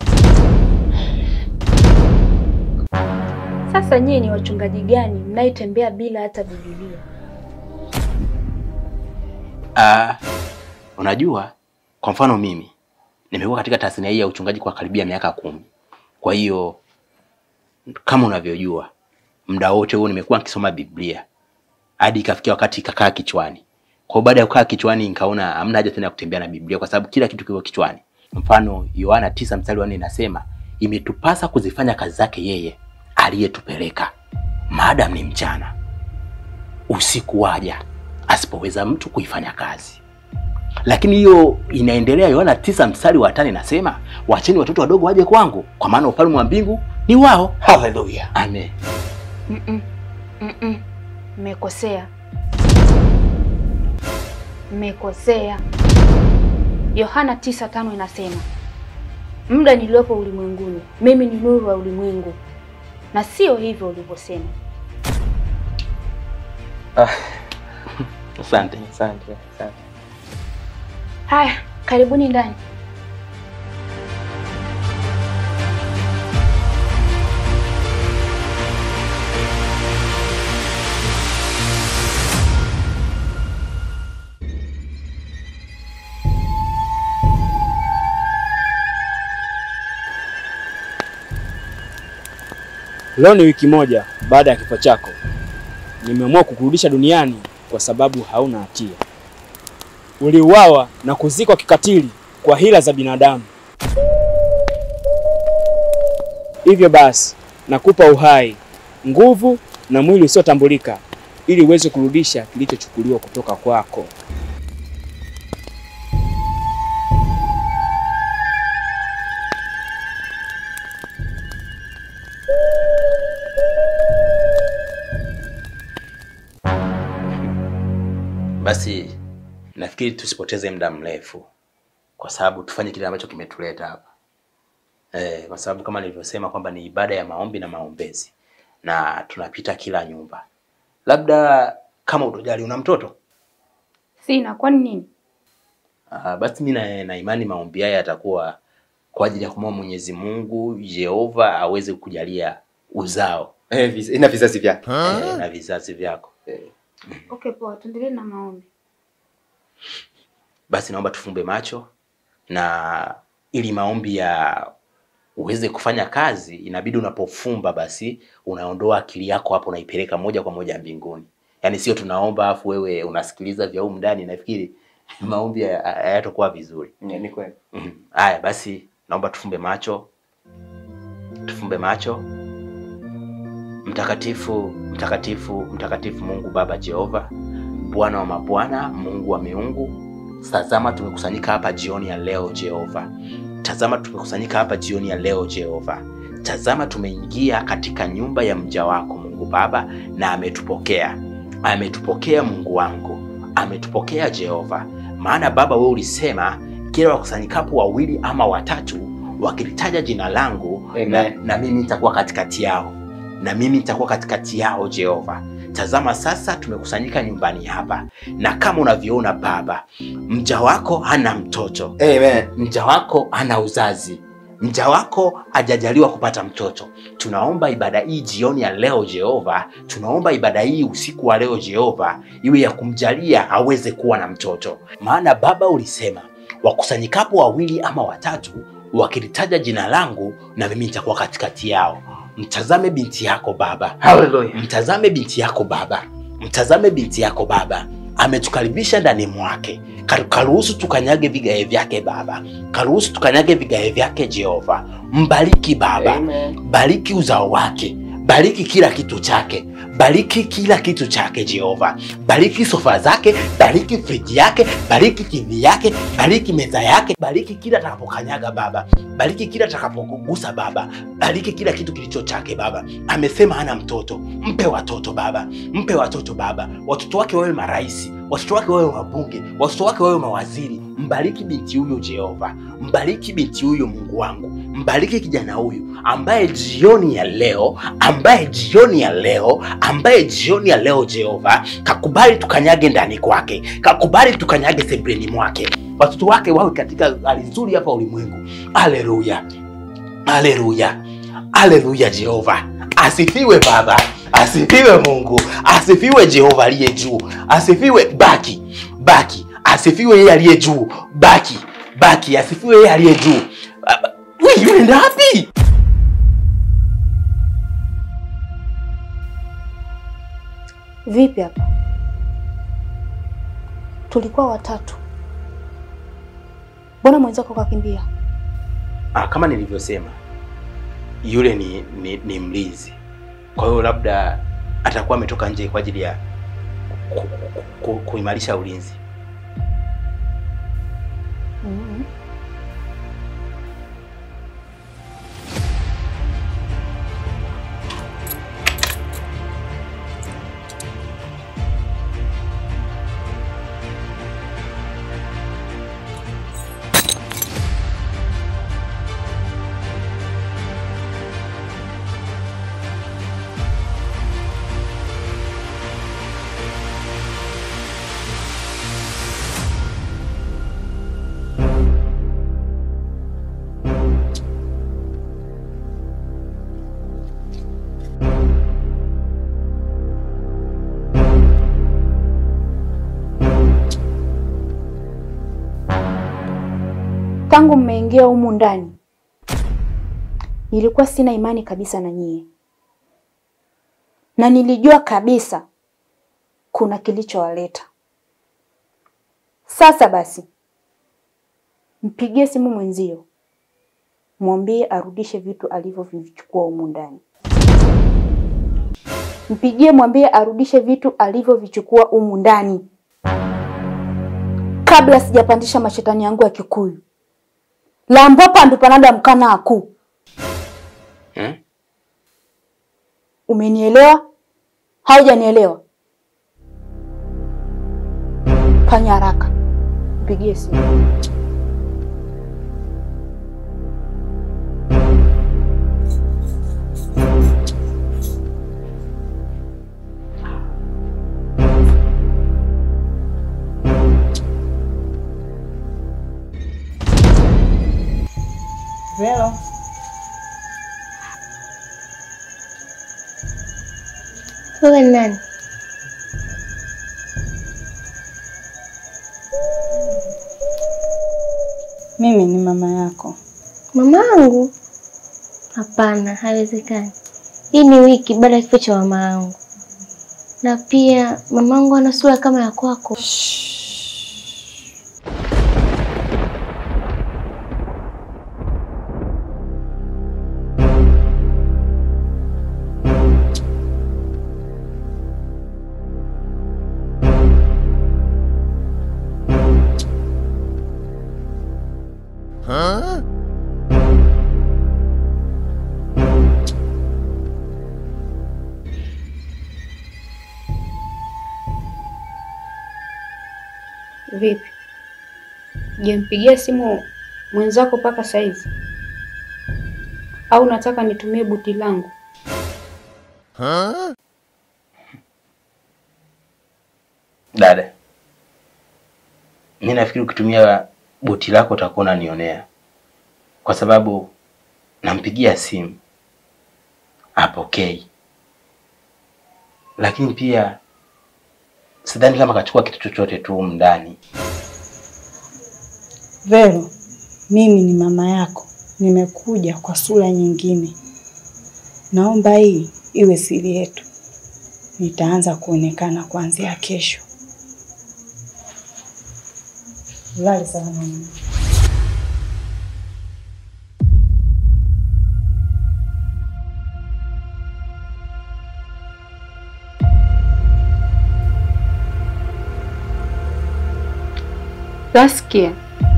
Sasa nyie ni wachungaji gani mnaitembea bila hata Biblia? Ah, unajua kwa mfano mimi nimekuwa katika tasnia hii ya uchungaji kwa karibia miaka kumi. Kwa hiyo kama unavyojua, muda wote huo nimekuwa nikisoma Biblia hadi ikafikia wakati ikakaa kichwani. Kwa hiyo baada ya kukaa kichwani, nikaona hamna haja tena ya kutembea na Biblia kwa sababu kila kitu kiko kichwani. Mfano Yohana tisa mstari wa nne inasema imetupasa kuzifanya kazi zake yeye aliyetupeleka maadamu ni mchana, usiku waja asipoweza mtu kuifanya kazi. Lakini hiyo inaendelea. Yohana tisa mstari wa tano inasema wacheni watoto wadogo waje kwangu, kwa maana ufalme wa mbingu ni wao. Haleluya, amen. Mm-mm. Mm-mm. Mmekosea, mmekosea. Yohana tisa tano inasema muda niliopo ulimwenguni, mimi ni nuru wa ulimwengu, na sio hivyo ulivyosema. Asante. Asante, asante. Haya, karibuni ndani. Leo ni wiki moja baada ya kifo chako. Nimeamua kukurudisha duniani kwa sababu hauna hatia. Uliuawa na kuzikwa kikatili kwa hila za binadamu. Hivyo basi, nakupa uhai, nguvu na mwili usiotambulika ili uweze kurudisha kilichochukuliwa kutoka kwako. nafikiri tusipoteze muda mrefu, kwa sababu tufanye kile ambacho kimetuleta hapa eh, kwa sababu kama nilivyosema kwamba ni ibada ya maombi na maombezi na tunapita kila nyumba. Labda kama utojali, una mtoto Sina, kwani nini? Ah, basi mi na, na imani maombi haya yatakuwa kwa ajili ya kumwomba Mwenyezi Mungu Jehova aweze kujalia uzao Eh, viz- na vizazi vyake. eh, na vizazi vyako. Okay, poa, tuendelee na maombi. Basi naomba tufumbe macho na ili maombi ya uweze kufanya kazi, inabidi unapofumba basi unaondoa akili yako hapo, unaipeleka moja kwa moja mbinguni. Yaani sio tunaomba afu wewe unasikiliza vya humu ndani, nafikiri maombi haya- hayatakuwa vizuri. Ni kweli. Mhm. Haya basi, naomba tufumbe macho, tufumbe macho. Mtakatifu, mtakatifu, mtakatifu Mungu Baba Jehova, Bwana wa mabwana, Mungu wa miungu, tazama tumekusanyika hapa jioni ya leo Jehova. Tazama tumekusanyika hapa jioni ya leo Jehova. Tazama tumeingia katika nyumba ya mja wako Mungu Baba, na ametupokea, ametupokea Mungu wangu, ametupokea Jehova. Maana Baba, wewe ulisema kila wakusanyikapo wawili ama watatu wakilitaja jina langu na, na mimi nitakuwa katikati yao, na mimi nitakuwa katikati yao Jehova. Tazama sasa tumekusanyika nyumbani hapa, na kama unavyoona Baba, mja wako hana mtoto Amen. mja wako hana uzazi, mja wako hajajaliwa kupata mtoto. Tunaomba ibada hii jioni ya leo Jehova, tunaomba ibada hii usiku wa leo Jehova iwe ya kumjalia aweze kuwa na mtoto, maana Baba ulisema wakusanyikapo wawili ama watatu wakilitaja jina langu, na mimi nitakuwa katikati yao. Mtazame binti yako Baba, Hallelujah. mtazame binti yako Baba, mtazame binti yako Baba, ametukaribisha ndani mwake. Karu- Karuhusu tukanyage vigae vyake Baba, karuhusu tukanyage vigae vyake Jehova. Mbariki Baba, bariki uzao wake, bariki kila kitu chake, bariki kila kitu chake Jehova, bariki sofa zake, bariki friji yake, bariki TV yake, bariki meza yake, bariki kila atakapokanyaga Baba, bariki kila atakapokugusa Baba, bariki kila kitu kilicho chake Baba. Amesema hana mtoto, mpe watoto Baba, mpe watoto Baba, watoto wake wawe marais, watoto wake wawe wabunge, watoto wake wawe mawaziri. Mbariki binti huyo Jehova, mbariki binti huyo Mungu wangu, mbariki kijana huyu ambaye jioni ya leo, ambaye jioni ya leo, ambaye jioni ya leo Jehova kakubali tukanyage ndani kwake, kakubali tukanyage sebreni mwake, watoto wake wawe katika hali nzuri hapa ulimwengu. Haleluya, haleluya, haleluya! Jehova asifiwe Baba, asifiwe Mungu, asifiwe Jehova aliye juu, asifiwe baki baki, asifiwe yeye aliye juu, baki baki, asifiwe yeye aliye juu. Ah, Wewe unaenda wapi? Vipi hapa? Tulikuwa watatu, mbona mwenzako kakimbia? Ah, kama nilivyosema yule ni, ni, ni mlinzi, kwa hiyo labda atakuwa ametoka nje kwa ajili ya ku, ku, ku, kuimarisha ulinzi. mm Tangu mmeingia humu ndani, nilikuwa sina imani kabisa na nyie, na nilijua kabisa kuna kilichowaleta. Sasa basi, mpigie simu mwenzio, mwambie arudishe vitu alivyovichukua humu ndani. Mpigie mwambie arudishe vitu alivyovichukua humu ndani, kabla sijapandisha mashetani yangu ya Kikuyu lambopa ndupanada mkana aku. Hmm? Umenielewa? Haujanielewa? Fanya haraka, nikupigie simu. Velo. Wewe ni nani? Mimi ni mama yako. Mamangu? Hapana, haiwezekani. Hii ni wiki baada ya kifo cha mama yangu, na pia mamangu ana sura kama ya kwako. Vipi, jampigia simu mwenzako mpaka saizi au nataka nitumie buti langu? Dada, mi nafikiri ukitumia boti lako utakuwa unanionea, kwa sababu nampigia simu apokei, lakini pia sidhani kama kachukua kitu chochote tu humu ndani. Velo, mimi ni mama yako, nimekuja kwa sura nyingine. Naomba hii iwe siri yetu. Nitaanza kuonekana kuanzia kesho. Ulale salama mama. Saskia,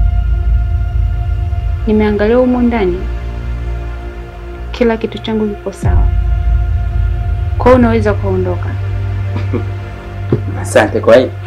nimeangalia humo ndani, kila kitu changu kiko sawa, kwa hiyo unaweza kuondoka. Asante kwa hili.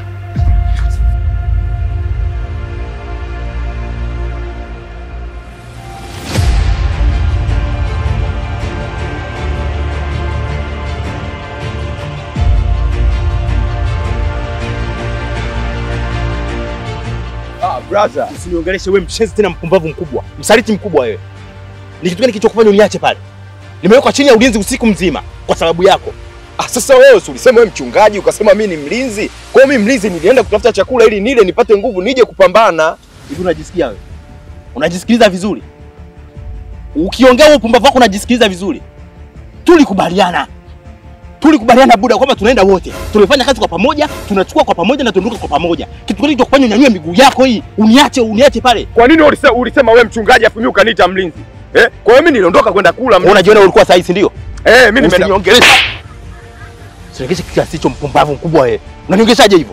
Ah, brother. Usiniongeleshe wewe mshenzi tena mpumbavu mkubwa. Msaliti mkubwa wewe. Ni kitu gani kilichokufanya uniache pale? Nimewekwa chini ya ulinzi usiku mzima kwa sababu yako. Ah, sasa wewe si ulisema wewe mchungaji ukasema mimi ni mlinzi. Kwa hiyo mimi mlinzi nilienda kutafuta chakula ili nile nipate nguvu nije kupambana. Hivi unajisikia wewe? Unajisikiliza vizuri? Ukiongea huo upumbavu wako unajisikiliza vizuri? Tulikubaliana. Tulikubaliana buda kwamba tunaenda wote. Tumefanya kazi kwa pamoja, tunachukua kwa pamoja na tuondoka kwa pamoja. Kitu gani kilichokufanya unyanyue miguu yako hii? Uniache, uniache pale. Kwa nini ulisema ulisema wewe mchungaji afu mimi ukaniita mlinzi? Eh? Kwa hiyo mimi niliondoka kwenda kula mlinzi. Unajiona ulikuwa sahihi, si ndio? Eh, mimi nimeenda. Usiniongeleshe. Usiniongeleshe kiasi hicho mpumbavu mkubwa wewe. Unaniongeleshaje hivyo?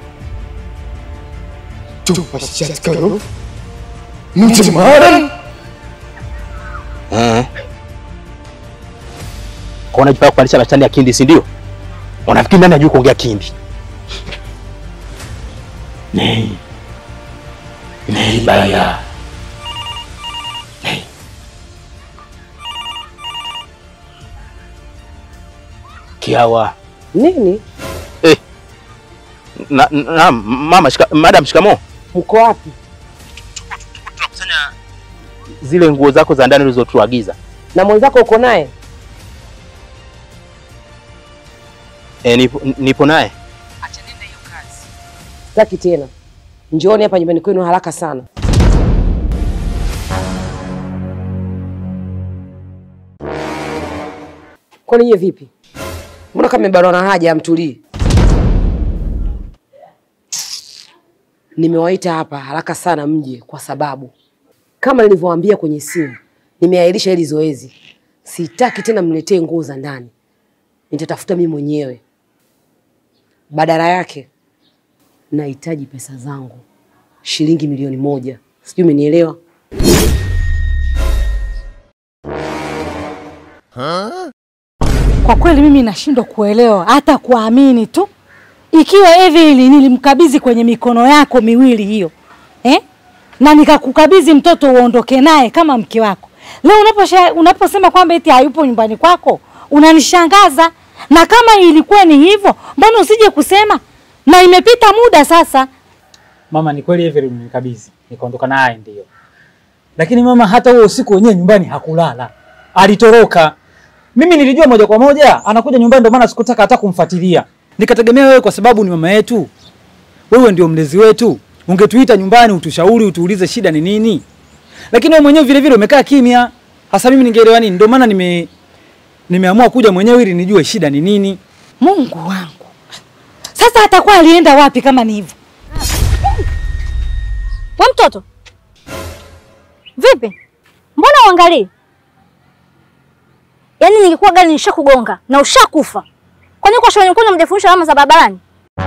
Tupashatkaro. Mtemaran. Eh. Kwa unajipaka kupandisha mashani ya kindi, si ndio? Unafikiri nani ajui kuongea kindi? Nei. Nei baya. Nei. Kiawa. Nini? Eh. Na, na mama shika, madam shikamo. Uko wapi? Tunakusanya zile nguo zako za ndani ulizotuagiza. Na mwenzako uko naye? E, nipo, nipo naye. Sitaki tena. Njooni hapa nyumbani kwenu haraka sana. Kwani nyie vipi? Mbona kama mmebanwa na haja amtulii? Nimewaita hapa haraka sana mje kwa sababu kama nilivyowaambia kwenye simu, nimeahirisha hili zoezi. Sitaki tena mniletee nguo za ndani, nitatafuta mimi mwenyewe. Badala yake nahitaji pesa zangu shilingi milioni moja. Sijui umenielewa? Kwa kweli mimi nashindwa kuelewa hata kuamini tu, ikiwa Evelyn nilimkabidhi kwenye mikono yako miwili hiyo, eh? na nikakukabidhi mtoto uondoke naye kama mke wako. Leo unaposha, unaposema kwamba eti hayupo nyumbani kwako unanishangaza. Na kama ilikuwa ni hivyo, mbona usije kusema? Na imepita muda sasa. Mama, ni kweli Every ulinikabidhi nikaondoka naye, ndio. Lakini mama, hata huo usiku wenyewe nyumbani hakulala, alitoroka. Mimi nilijua moja kwa moja anakuja nyumbani, ndio maana sikutaka hata kumfuatilia. Nikategemea wewe, kwa sababu ni mama yetu, wewe ndio mlezi wetu, ungetuita nyumbani utushauri, utuulize shida ni nini. Lakini wewe mwenyewe vile vile umekaa kimya. Hasa mimi ningeelewa nini? Ndio maana nime nimeamua kuja mwenyewe ili nijue shida ni nini. Mungu wangu, sasa atakuwa alienda wapi kama ni hivyo? We mtoto, vipi? Mbona uangalii? Yaani ningekuwa gari nishakugonga na ushakufa. Kwani kwa shule nyumbani mjafundisha alama za barabarani?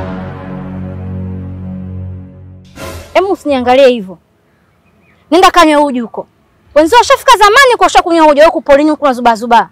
Hebu usiniangalie hivyo. Nenda kanywe uji huko. Wenzao washafika zamani kwa ushakunywa uji wako polini huko zuba zuba.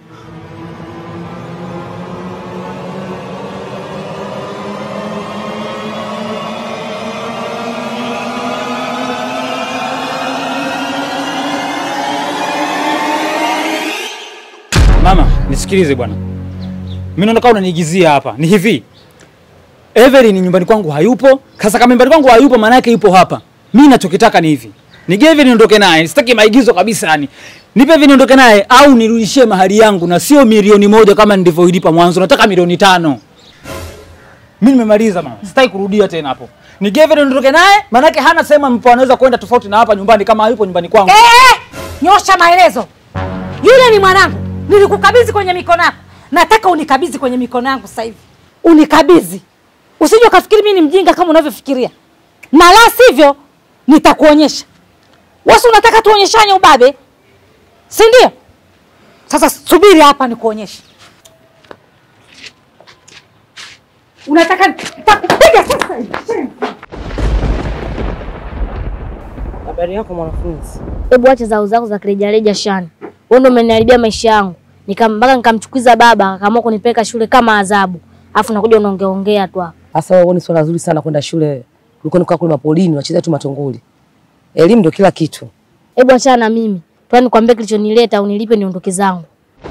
Mama, nisikilize bwana. Mimi naona kama unaniigizia hapa. Ni hivi. Every ni nyumbani kwangu hayupo. Sasa kama nyumbani kwangu hayupo maana yake yupo hapa. Mimi nachokitaka ni hivi. Nige Every niondoke naye. Sitaki maigizo kabisa yani. Nipe Every niondoke naye au nirudishie mahali yangu na sio milioni moja kama nilivyoilipa mwanzo. Nataka milioni tano. Mimi nimemaliza mama. Sitaki kurudia tena hapo. Nige Every niondoke naye maana yake hana sehemu ambapo anaweza kwenda tofauti na hapa nyumbani kama hayupo nyumbani kwangu. Eh, nyosha maelezo. Yule ni mwanangu, nilikukabidhi kwenye mikono yako. Nataka unikabidhi kwenye mikono yangu sasa hivi, unikabidhi. Usije ukafikiri mimi ni mjinga kama unavyofikiria, na la sivyo nitakuonyesha. Wewe si unataka tuonyeshane ubabe, si ndio? Sasa subiri hapa nikuonyeshe. Unataka nitakupiga sasa hivi. Habari yako mwanafunzi? Hebu acha zao zako za kirejareja Shani. Wewe ndio umeniharibia maisha yangu. Nikam mpaka nikamchukiza baba akaamua kunipeleka shule kama adhabu. Alafu nakuja unaongea ongea tu hapa. Sasa wewe ni swala zuri sana kwenda shule. Ulikuwa unakaa kule mapolini unacheza tu matongoli. Elimu ndio kila kitu. Hebu achana na mimi. Twani nikwambie kilichonileta unilipe niondoke zangu.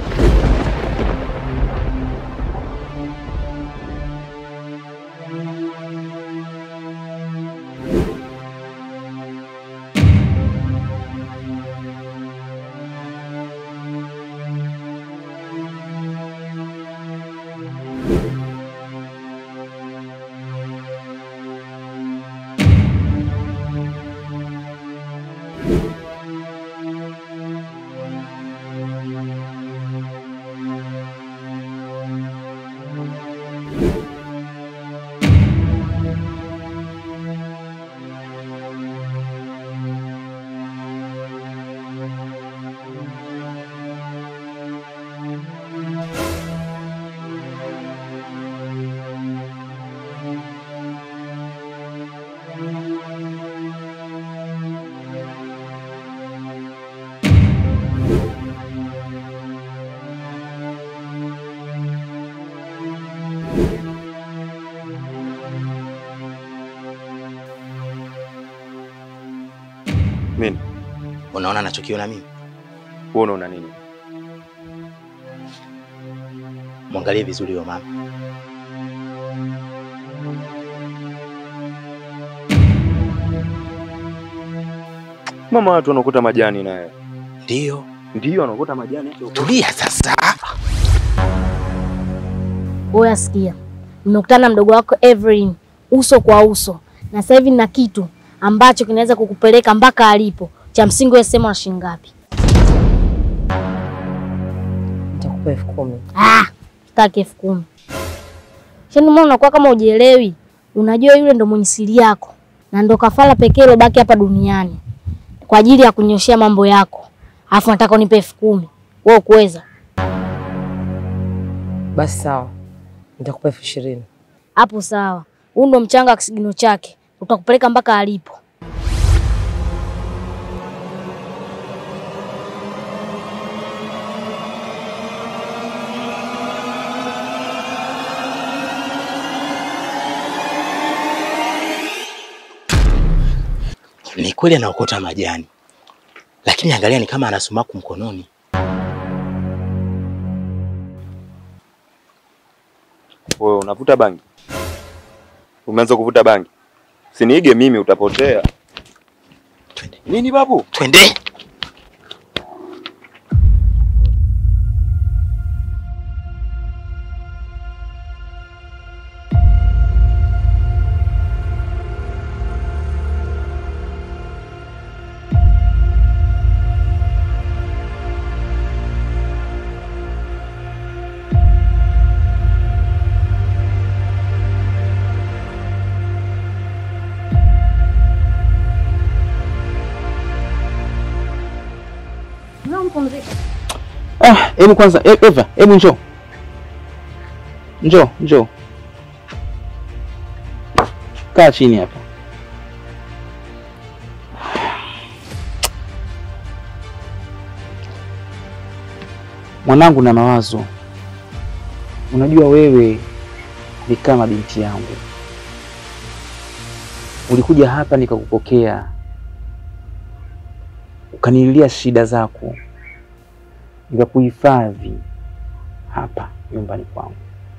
Mimi. Unaona nachokiona mimi? Wewe unaona nini? Mwangalie vizuri huyo mama. Mama watu wanakuta majani naye. Ndio. Ndio anakuta majani hapo. Tulia sasa. Wewe asikia. Nimekutana na mdogo wako Evelyn uso kwa uso. Na sasa hivi nina kitu ambacho kinaweza kukupeleka mpaka alipo. Cha msingi wewe sema na shilingi ngapi? Nitakupa elfu kumi. Ah, sitaki elfu kumi. Shani, mbona unakuwa kama ujielewi? Unajua yule ndo mwenye siri yako na ndo kafara pekee ilobaki hapa duniani kwa ajili ya kunyoshea mambo yako, alafu nataka unipe elfu kumi. Wewe ukuweza? Basi sawa, nitakupa elfu ishirini. Hapo sawa. Huu ndo mchanga wa kisigino chake, utakupeleka mpaka alipo. kweli anaokota majani, lakini angalia, ni kama ana sumaku mkononi. Wewe unavuta bangi? Umeanza kuvuta bangi? Siniige mimi utapotea. Nini babu? Twende. Ah, hebu kwanza e- Eva, hebu njoo. Njoo, njoo. Kaa chini hapa. Mwanangu na mawazo. Unajua wewe ni kama binti yangu. Ulikuja hapa nikakupokea. Ukanililia shida zako nikakuhifadhi hapa nyumbani kwangu,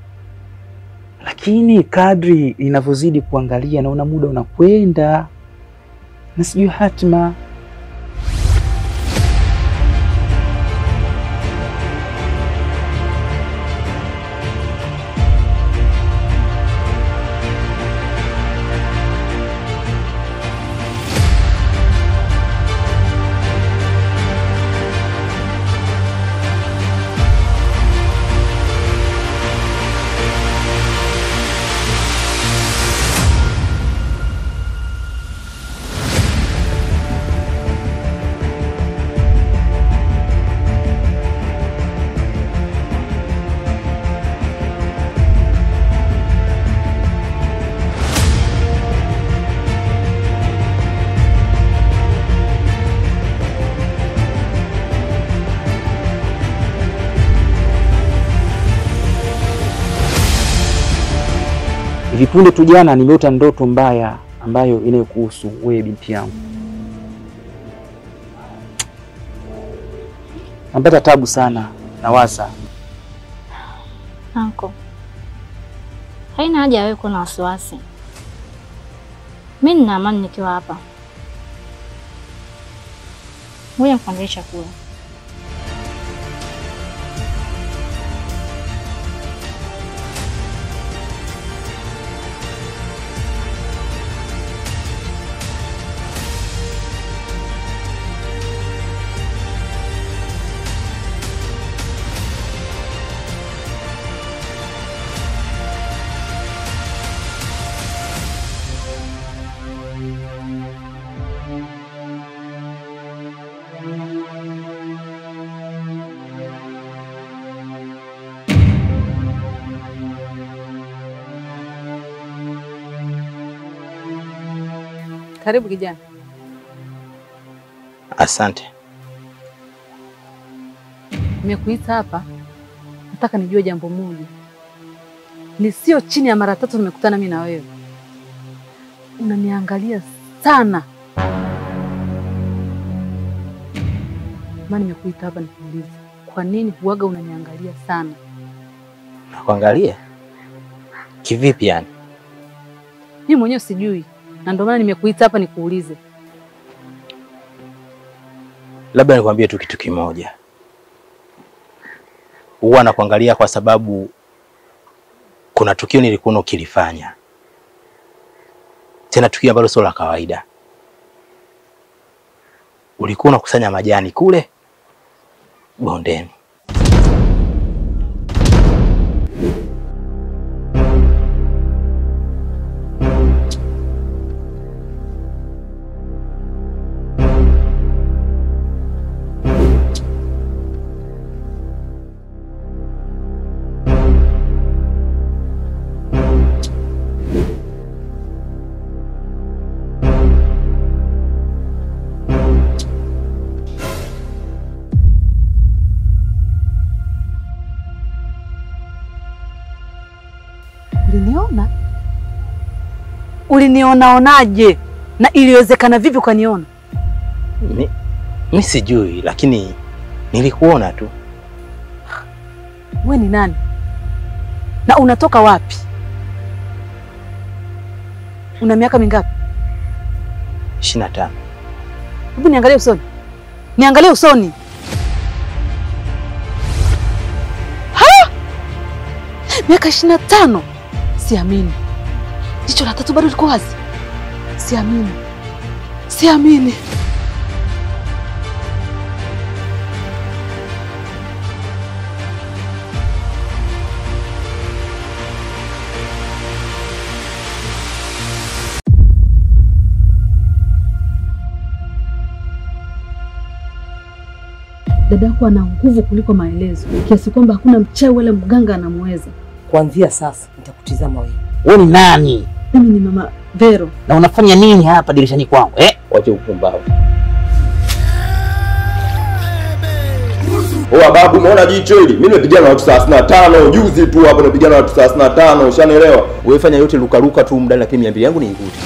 lakini kadri ninavyozidi kuangalia naona muda unakwenda na sijui hatima. Hivi punde tu jana nimeota ndoto mbaya ambayo inayokuhusu wewe binti yangu. Napata tabu sana, nawaza Anko, haina haja ya wewe kuwa na wasiwasi. Mi nina amani nikiwa hapa. Ngoja nikuandalie chakula. Karibu kijana. Asante. Nimekuita hapa, nataka nijue jambo moja. Ni sio chini ya mara tatu nimekutana mimi na wewe, unaniangalia sana. Maana nimekuita hapa nikuulize, kwa nini huaga unaniangalia sana? Nakuangalia kivipi yani? Mimi mwenyewe sijui, na ndio maana nimekuita hapa nikuulize. Labda nikwambie tu kitu kimoja, huwa nakuangalia kwa sababu kuna tukio nilikuwa ukilifanya, tena tukio ambalo sio la kawaida. Ulikuwa unakusanya majani kule bondeni. Uliniona? Ulinionaonaje? Na iliwezekana vipi ukaniona? Mi, mi sijui, lakini nilikuona tu. We ni nani na unatoka wapi? Una miaka mingapi? ishirini na tano. Hebu niangalie usoni, niangalie usoni. Ha! miaka ishirini na tano? Siamini. Jicho la tatu bado liko wazi. Siamini, siamini. Dada yako ana nguvu kuliko maelezo, kiasi kwamba hakuna mchawi wala mganga anamweza. Kuanzia sasa nitakutizama wewe. Wewe ni nani Mimi ni mama Vero. na unafanya nini hapa dirishani kwangu eh? Wache upumbavu. Oa babu, umeona jicho hili? Mimi nimepigana na watu 35 juzi tu hapo, nimepigana na watu 35, ushanielewa? Wewe fanya yote lukaruka tu mdani, lakini mia mbili yangu niikute.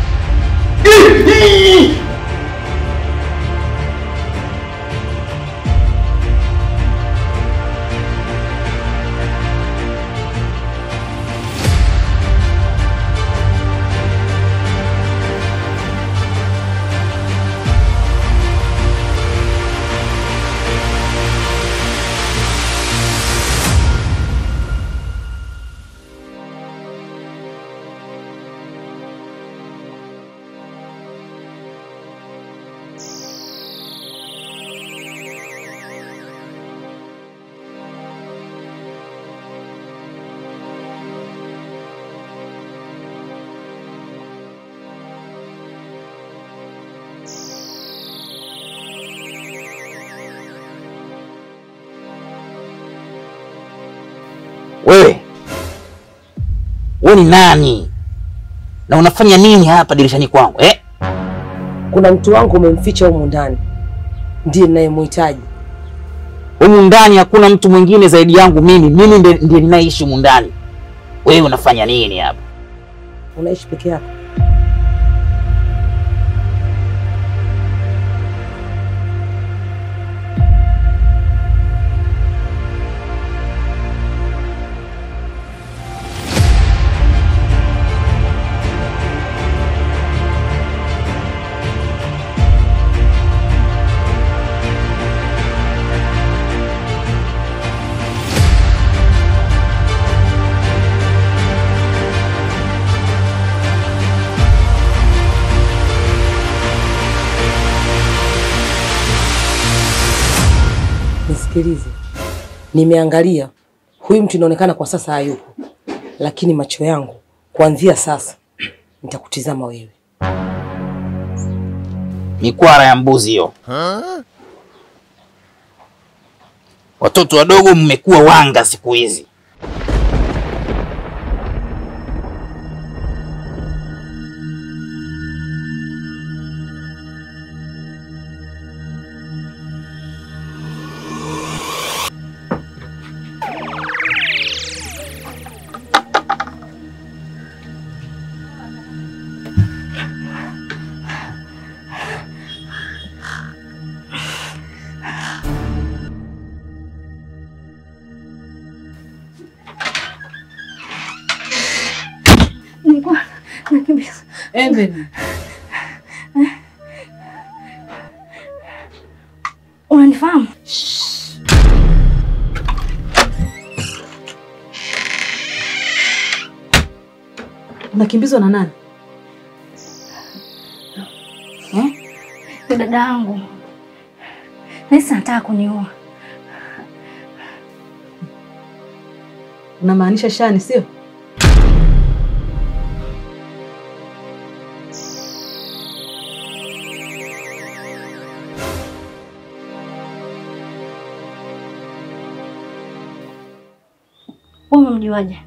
Wewe wewe ni nani na unafanya nini hapa dirishani kwangu eh? Kuna mtu wangu umemficha humu ndani, ndiye ninayemhitaji. Humu ndani hakuna mtu mwingine zaidi yangu mimi. Mimi ndiye ndiye ninaishi humu ndani. Wewe unafanya nini hapa? Unaishi peke yako? Nisikilize, nimeangalia huyu mtu inaonekana kwa sasa hayupo, lakini macho yangu kuanzia sasa nitakutizama wewe. Mikwara ya mbuzi hiyo. Watoto wadogo mmekuwa wanga siku hizi. Nilikuwa nakimbiza. Evelyn, Unanifahamu? unakimbizwa na nani? Eh? Ni dada yangu. Nahisi anataka kuniua. Unamaanisha Shani, sio? Wewe umemjuaje?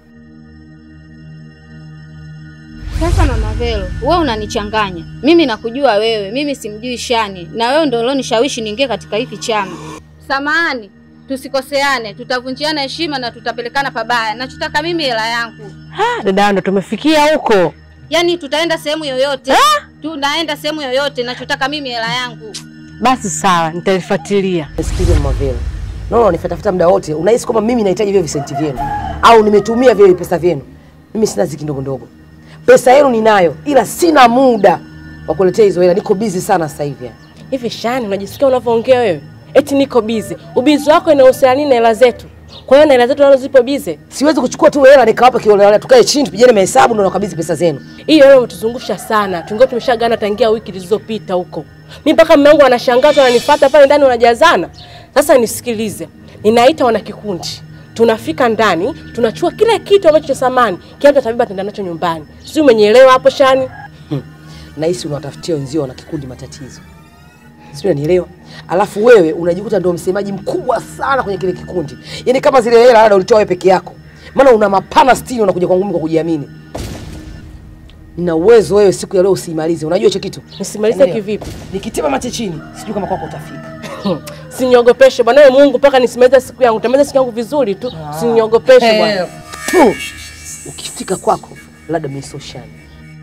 Sasa Mama Vero, wewe unanichanganya. Mimi nakujua wewe, mimi simjui Shani, na wewe ndio ulionishawishi niingie katika hiki chama. Samahani, tusikoseane, tutavunjiana heshima na tutapelekana pabaya. Nachotaka mimi hela yangu, Dada, ndo tumefikia huko. yaani tutaenda sehemu yoyote. tunaenda sehemu yoyote, nachotaka mimi hela yangu. Basi sawa, nitalifuatilia. Sikize Mavela, naona unifuatafuta muda wote, unahisi kwamba mimi nahitaji vile visenti vyenu au nimetumia vile pesa vyenu? Mimi sina ziki ndogo ndogo, pesa yenu ninayo, ila sina muda wa kuletea hizo hela. Niko busy sana sasa hivi. Hivi Shani, unajisikia unavyoongea wewe? Eti niko bize. Ubizi wako inahusiana nini na hela zetu? Kwa hiyo na hela zetu nazo zipo bize. Siwezi kuchukua tu hela nikawapa kiolela, tukae chini tupigane mahesabu ndo nakabidhi pesa zenu. Hiyo hela umetuzungusha sana. Tungekuwa tumeshagana tangia wiki zilizopita huko. Mimi mpaka mume wangu anashangaza ananifuata pale ndani wanajazana. Sasa nisikilize. Ninaita wana kikundi. Tunafika ndani, tunachukua kila kitu ambacho cha samani, kila mtu atabeba ataenda nacho nyumbani. Sio umenielewa hapo Shani? Nahisi unawatafutia wenzio wana kikundi matatizo, sio? Unanielewa? Alafu wewe unajikuta ndio msemaji mkubwa sana kwenye kile kikundi, yaani kama zile hela labda ulitoa wewe peke yako, maana una mapana sitini, unakuja kwangu mimi kwa kujiamini. Nina uwezo wewe siku ya leo usimalize. Unajua hicho kitu? Nisimalize kivipi? Nikitema mate chini, sijui kama kwako utafika. Siniogopeshe bwana wewe Mungu mpaka nisimalize siku yangu. Tamaliza siku yangu vizuri tu. Siniogopeshe bwana. Fu! Ukifika kwako labda mimi sio shani.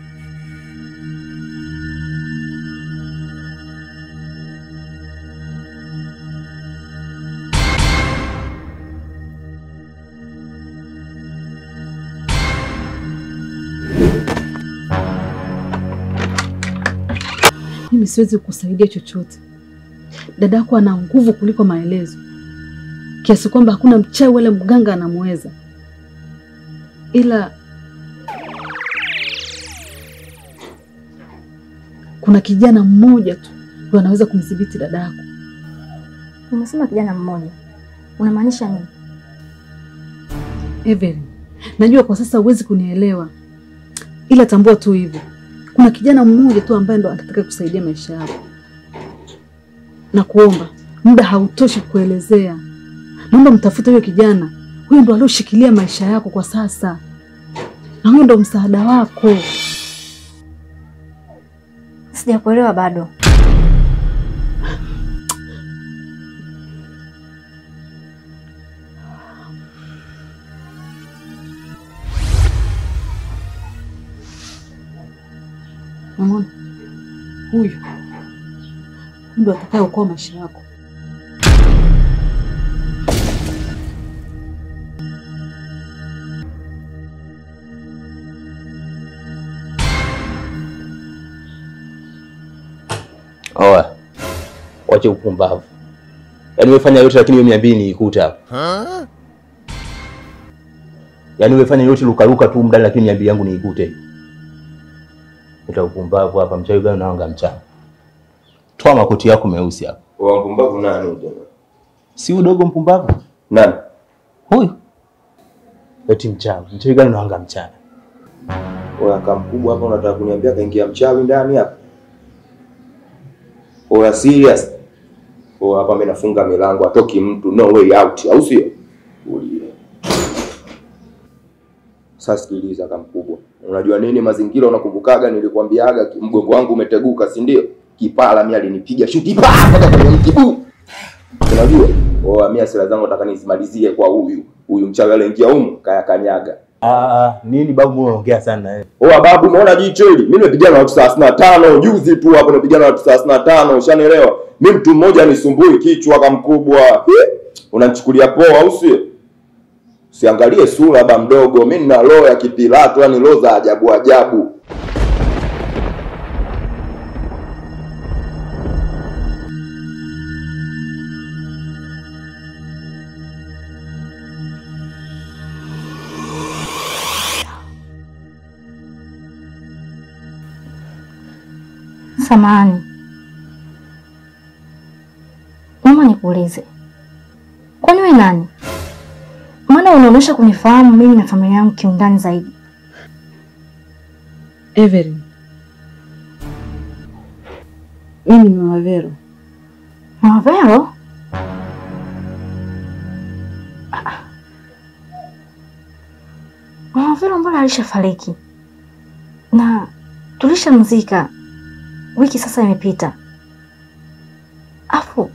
Mimi siwezi kukusaidia chochote. Dada yako ana nguvu kuliko maelezo, kiasi kwamba hakuna mchawi wala mganga anamweza, ila kuna kijana mmoja tu ndo anaweza kumdhibiti dada yako. Umesema kijana mmoja, unamaanisha nini? Evelyn, najua kwa sasa huwezi kunielewa, ila tambua tu hivi, kuna kijana mmoja tu ambaye ndo anataka kusaidia maisha yako, na kuomba muda hautoshi kuelezea. Naomba mtafute huyo kijana, huyo ndo alioshikilia maisha yako kwa sasa, na huyo ndo msaada wako. Sijakuelewa bado. Unaona, huyu ndo atakayeokoa maisha yako. Oa, wache upumbavu. Yaani umefanya yote lakini hiyo mia mbili niikuta hapa. Yaani umefanya yote lukaruka tu mdani lakini mia mbili yangu niikute. Uta upumbavu hapa, mchawi gani unaanga mchana? Toa makoti yako meusi hapa. Wa mpumbavu nani jamaa? Si udogo mpumbavu? Nani? Huyu. Eti mchawi. Mchawi gani unaanga mchana? Oya kama mkubwa hapa unataka kuniambia kaingia mchawi ndani hapa? Oya serious? Oya hapa mimi nafunga milango atoki mtu no way out, au sio? Ulie. Sasa sikiliza kama mkubwa. Unajua nini mazingira unakumbukaga nilikwambiaga ki- mgongo wangu umeteguka, si ndio? Kipala mimi alinipiga shuti pa mpaka kwenye mti bu. Unajua? Oya mimi asira zangu nataka nisimalizie kwa huyu. Huyu mchawi aliingia humu kaya kanyaga. Ah, nini babu mbona unaongea sana eh? Oa babu, umeona jicho hili? Mimi nimepigana na watu thelathini na tano juzi tu hapo, nimepigana na watu thelathini na tano ushanielewa? Mi mtu mmoja nisumbui kichwa kama mkubwa, Hi! unanichukulia poa au sio? Siangalie sura ba mdogo, mi nina roho ya kipilato, yani roho za ajabu ajabu. Samahani, naomba nikuulize, kwani wewe nani? Maana unaonyesha kunifahamu mimi na familia yangu kiundani zaidi. Evelyn, mimi ni Mama Vero. Mama Vero? Mama Vero mbona alishafariki na tulishamzika wiki sasa imepita, afu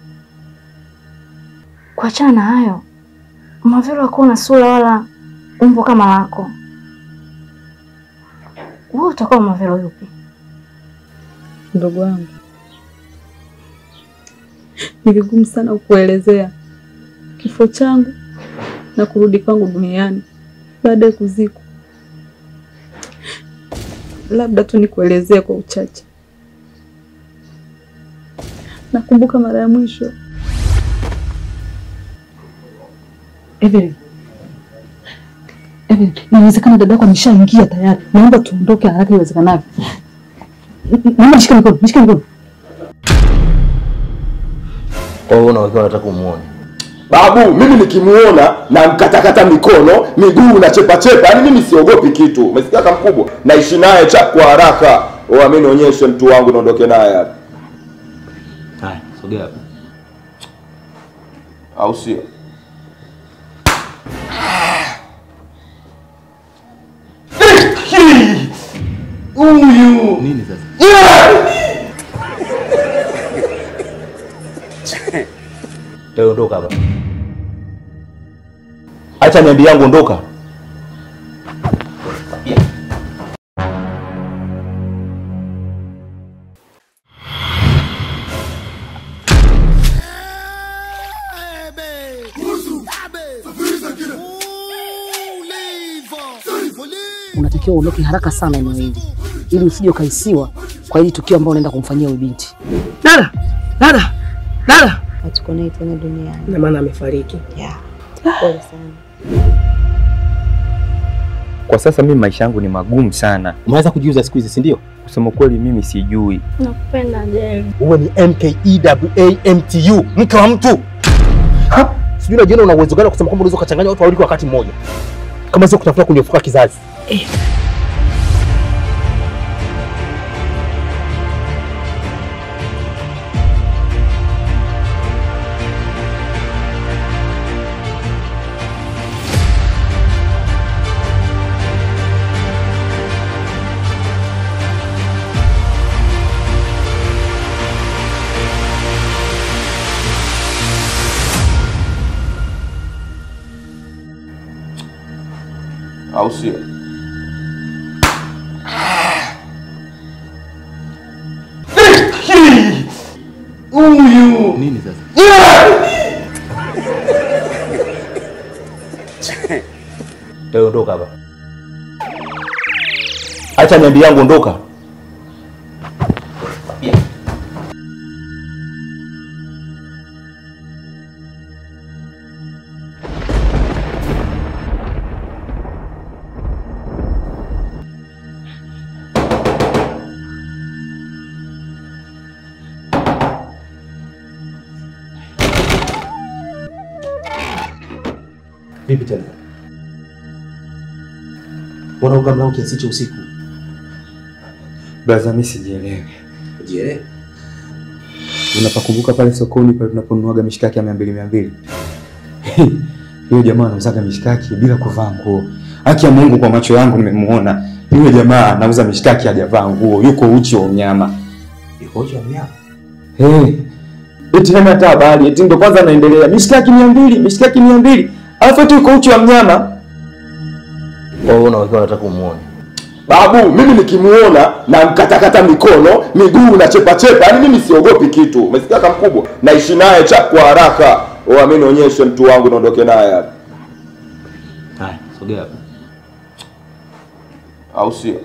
kuachana na hayo, Mama Vero hakuwa na sura wala umbo kama lako. Wewe utakuwa Mama Vero yupi? Ndugu wangu, ni vigumu sana kukuelezea kifo changu na kurudi kwangu duniani baada ya kuzikwa. Labda tu nikuelezee kwa uchache. Nakumbuka mara ya mwisho Evelyn, Evelyn, inawezekana dada yako ameshaingia tayari. Naomba tuondoke haraka iwezekanavyo. N- n- Naomba nishike mikono, nishike mikono. Kwa hiyo unawekewa unataka umuone. Babu, mimi nikimuona na mkatakata mikono, miguu na chepa chepa, yani mimi siogopi kitu. Umesikia kama mkubwa? Naishi naye cha kwa haraka. Oh, mimi nionyeshe mtu wangu naondoke naye hapa. Haya, sogea hapa. Au sio? Huyu nini sasa? Leo ondoka hapa. Acha niambie yangu ondoka. Unatakiwa uondoke haraka sana eneo hili ili usije ukaisiwa kwa hili tukio ambalo unaenda kumfanyia huyu binti. Dada, dada, dada. Hatuko naye tena duniani. Na maana amefariki. Yeah. Pole sana. Kwa sasa mimi maisha yangu ni magumu sana. Umeanza kujiuza siku hizi, si ndio? Kusema kweli mimi sijui. Nakupenda Jerry. Uwe ni MKEWAMTU, mke wa mtu. Ha? Sijui unajiona una uwezo gani wa kusema kwamba unaweza ukachanganya watu wawili kwa wakati mmoja, kama sio kutafuta kunyefuka kizazi. Au sio? Huyu nini sasa? Leo ondoka hapa. Acha niambie yangu ondoka. Vipi tena? Mbona uga mlango kiasi cha usiku? Blaza, mimi sijielewi. Je, Unapakumbuka pale sokoni pale tunaponunuaga mishikaki ya mia mbili mia mbili yule jamaa anauzaga mishikaki bila kuvaa nguo. Haki ya Mungu, kwa macho yangu nimemuona yule jamaa anauza mishikaki hajavaa nguo, yuko uchi wa unyama. Yuko uchi wa mnyama? Hey, eti hana hata habari, eti ndo kwanza anaendelea mishikaki mia mbili mishikaki mia mbili alafu eti yuko uchi wa mnyama. Wewe unawekewa unataka umuone. Babu, mimi nikimuona na mkatakata mikono, miguu na chepa chepa, yani mimi siogopi kitu. Umesikia kama mkubwa? Naishi naye cha kwa haraka. Oh, mimi nionyeshe mtu wangu naondoke naye hapa. Haya, sogea hapa. Au sio?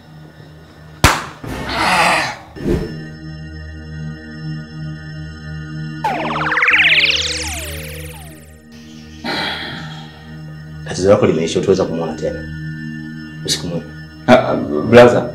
Tatizo lako limeisha, utaweza kumuona tena. Usiku mwema. Blaza,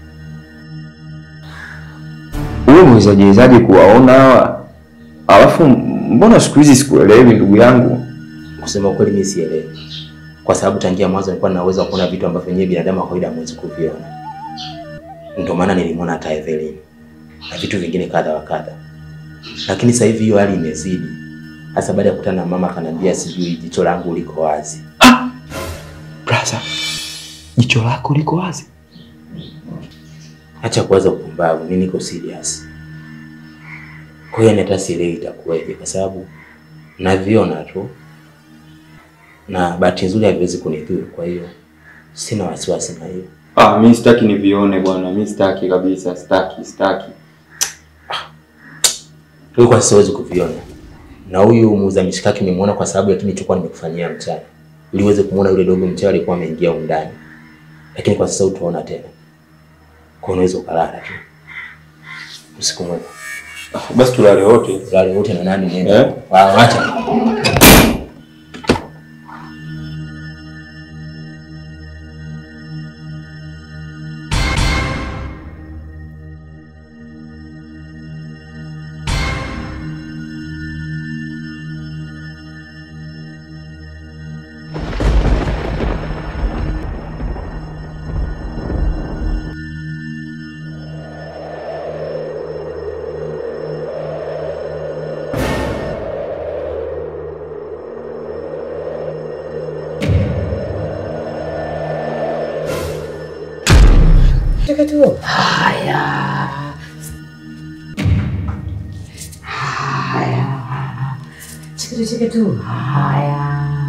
wewe mwezajezaje kuwaona hawa? Alafu mbona siku hizi sikuelewi ndugu yangu? Kusema ukweli mimi sielewi, kwa sababu tangia mwanzo nilikuwa nina uwezo wa kuona vitu ambavyo wenyewe binadamu wa kawaida hamwezi kuviona. Ndio maana nilimwona hata Evelyn na vitu vingine kadha wa kadha, lakini sasa hivi hiyo hali imezidi, hasa baada ya kukutana na mama akaniambia, sijui jicho langu liko wazi. Brother, jicho lako liko wazi? Acha kuwaza upumbavu, mimi niko serious. Kwa hiyo hata sielewi itakuwaje, kwa sababu naviona tu na bahati nzuri haviwezi kunidhuru, kwa hiyo sina wasiwasi na hiyo. Ah, mi sitaki nivione bwana, mi sitaki kabisa, sitaki, sitaki. Wewe kwa sasa huwezi kuviona, na huyu muuza mishikaki nimemwona kwa sababu ya kile nilichokuwa nimekufanyia mchana, ili uweze kumwona yule dogo mchawi alikuwa ameingia huko ndani, lakini kwa sasa utaona tena, kwa unaweza ukalala tu. Usiku mwema. Basi tulale wote. Tulale wote na nani nenda? Eh? Acha. Cheke tu. Haya. Haya. Cheke tu, cheke tu. Haya.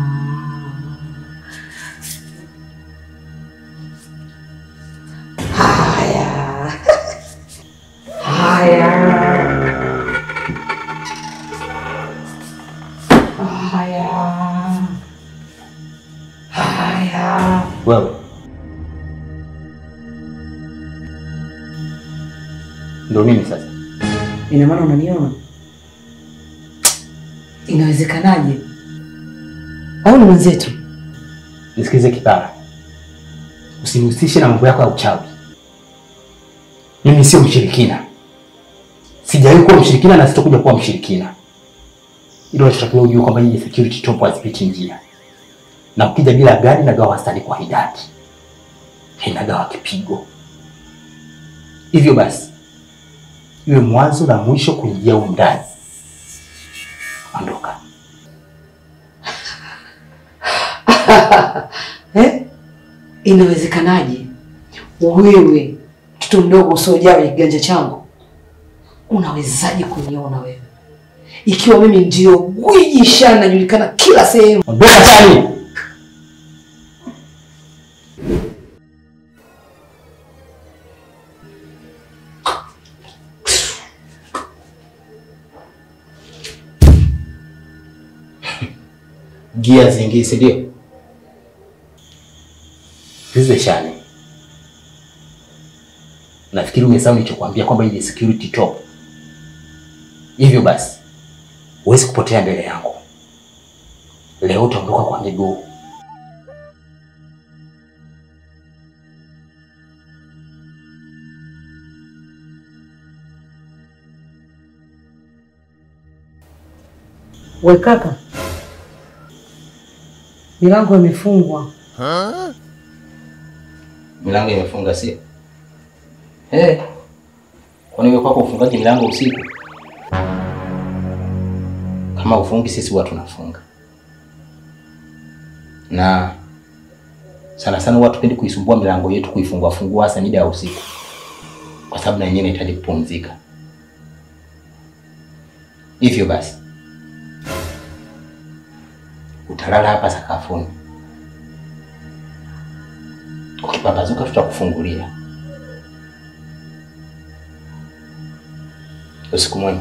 Haya. Haya. Haya. Haya. Wewe ndio mimi sasa. Ina maana unaniona? Inawezekanaje? Au ni mwenzetu? Nisikize kipara, usinihusishe na mambo yako ya uchawi. Mimi sio mshirikina, sijawahi kuwa mshirikina na sitakuja kuwa mshirikina. Ilo unachotakiwa ujue kwamba hii security top hazipiti njia, na ukija bila gari nagawa wastani kwa idadi, inagawa kipigo. Hivyo basi iwe mwanzo na mwisho kuingia humu ndani. Ondoka. eh? Inawezekanaje wewe mtoto mdogo usiojaa kwenye kiganja changu unawezaje kuniona wewe, ikiwa mimi ndio gwiji shana najulikana kila sehemu? Ondoka tani. gia zingi, si ndio? Zize shani. Nafikiri umesahau nilichokuambia kwamba hii ni security top. Hivyo basi huwezi kupotea mbele yangu. Leo utaondoka kwa miguu. We kaka, milango imefungwa. Milango imefunga sio? Eh. Kwani wewe kwako ufungaji milango usiku? Kama ufungi sisi huwa tunafunga. Na sana sana huwa tupendi kuisumbua milango yetu kuifungua fungua hasa mida ya usiku. Kwa sababu na yenyewe inahitaji kupumzika. Hivyo basi utalala hapa sakafuni. Ukipambazuka tutakufungulia. Usiku mwema.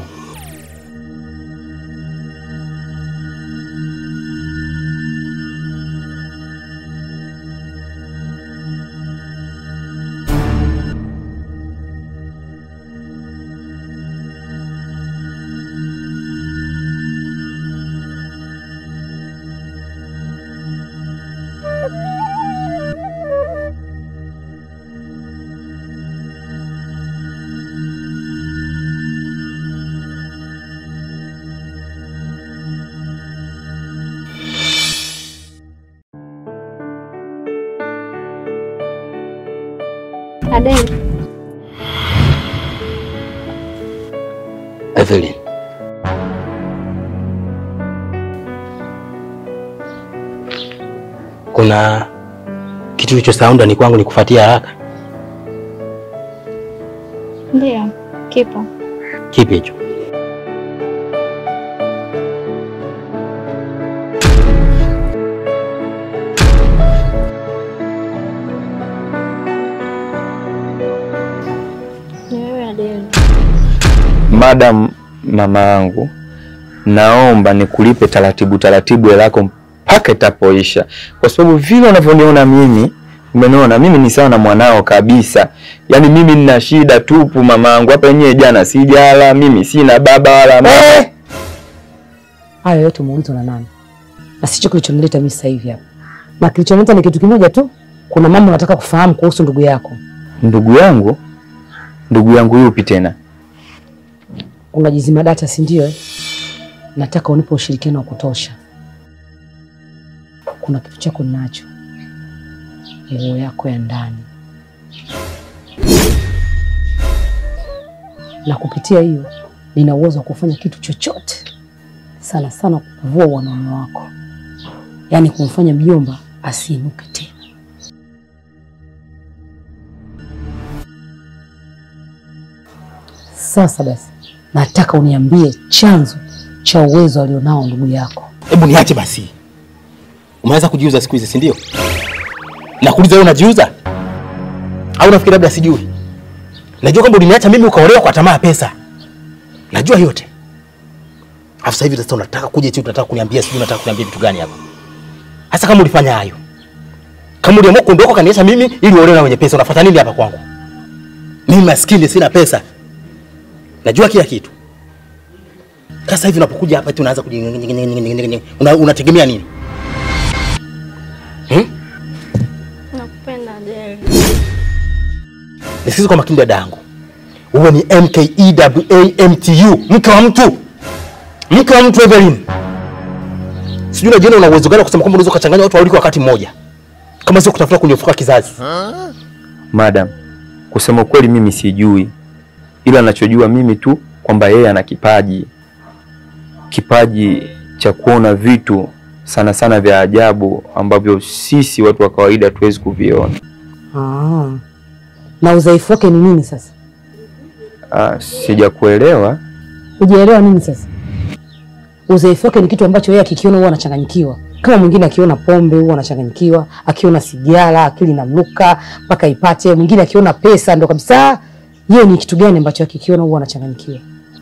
Adele, Evelyn. Kuna kitu kilichosahau ndani kwangu nikufuatia haraka. ndio kipo. Kipi hicho? Ni wewe Adele. Madam, mama yangu, naomba nikulipe taratibu taratibu hela yako mpaka itapoisha, kwa sababu vile unavyoniona mimi, umeniona mimi ni sawa na mwanao kabisa. Yaani mimi nina shida tupu mama yangu, hapa yenyewe jana sijala, mimi sina baba wala mama. Hayo yote umeulizwa na nani? Na sicho kilichonileta mimi sasa hivi hapa. Na kilichonileta ni kitu kimoja tu. Kuna mambo nataka kufahamu kuhusu ndugu yako. Ndugu yangu, ndugu yangu yupi tena? Unajizima data, si ndio? eh? Nataka unipe ushirikiano wa kutosha. Kuna kitu chako ninacho, nguo yako ya ndani, na kupitia hiyo nina uwezo wa kufanya kitu chochote, sana sana kuvua wanaume wako, yaani kumfanya mjomba asiinuke tena. Sasa basi, nataka uniambie chanzo cha uwezo alionao ndugu yako. Hebu niache basi. Umeanza kujiuza siku hizi, si ndio? Nakuuliza wewe unajiuza? Au nafikiri labda sijui? Najua kwamba uliniacha mimi ukaolewa kwa tamaa ya pesa. Najua yote. Alafu sasa hivi sasa unataka kuja eti unataka kuniambia sijui unataka kuniambia vitu gani hapa? Hasa kama ulifanya hayo. Kama uliamua kuondoka kaniacha mimi ili uolewe na wenye pesa, unafuata nini hapa kwangu? Mimi maskini sina pesa. Najua kila kitu. Sasa hivi unapokuja hapa eti unaanza kuji una, unategemea nini? Hmm? Nakupenda Adele. Nisikize kwa makini dada yangu. Wewe ni MKEWAMTU, mke wa mtu. Mke wa mtu Evelyn. Sijui unajiona una uwezo gani wa kusema kwamba unaweza kuchanganya watu wawili kwa wakati mmoja. Kama sio kutafuta kunyofuka kizazi. Madam, kusema ukweli mimi sijui, ila nachojua mimi tu kwamba yeye ana kipaji, kipaji cha kuona vitu sana sana vya ajabu ambavyo sisi watu wa kawaida hatuwezi kuviona. Ah. Na udhaifu wake ni nini sasa? Ah, sijakuelewa. Hujaelewa nini sasa? Udhaifu wake ni kitu ambacho yeye akikiona huwa anachanganyikiwa. Kama mwingine akiona pombe huwa anachanganyikiwa, akiona sigara akili inamruka mpaka ipate. Mwingine akiona pesa ndo kabisa yeye ni kitu gani ambacho akikiona huwa anachanganyikiwa.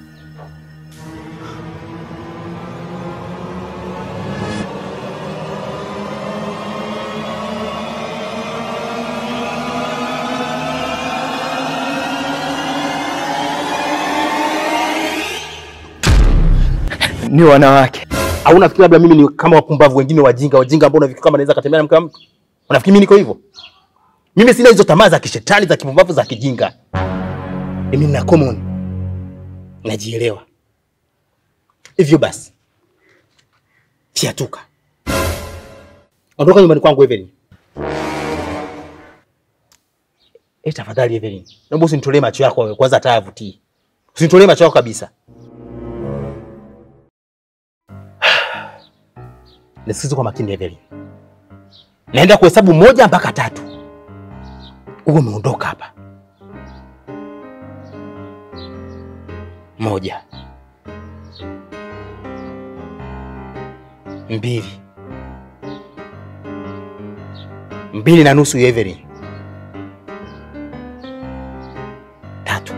Ni wanawake. Au unafikiri labda mimi ni kama wapumbavu wengine wajinga, wajinga ambao unafikiri kama naweza katembea na mke wa mtu? Unafikiri mimi niko hivyo? Mimi sina hizo tamaa za kishetani za kipumbavu za kijinga. Mimi nina common. Najielewa. Hivyo basi. Fiatuka. Ondoka nyumbani kwangu Evelyn. Eh, tafadhali Evelyn. Naomba usinitolee macho yako wewe, kwanza hata yavutii. Usinitolee macho yako kabisa. Nisikize kwa makini Evelyn. Naenda kuhesabu moja mpaka tatu. Uwe umeondoka hapa. Moja. Mbili. Mbili na nusu Evelyn. Tatu.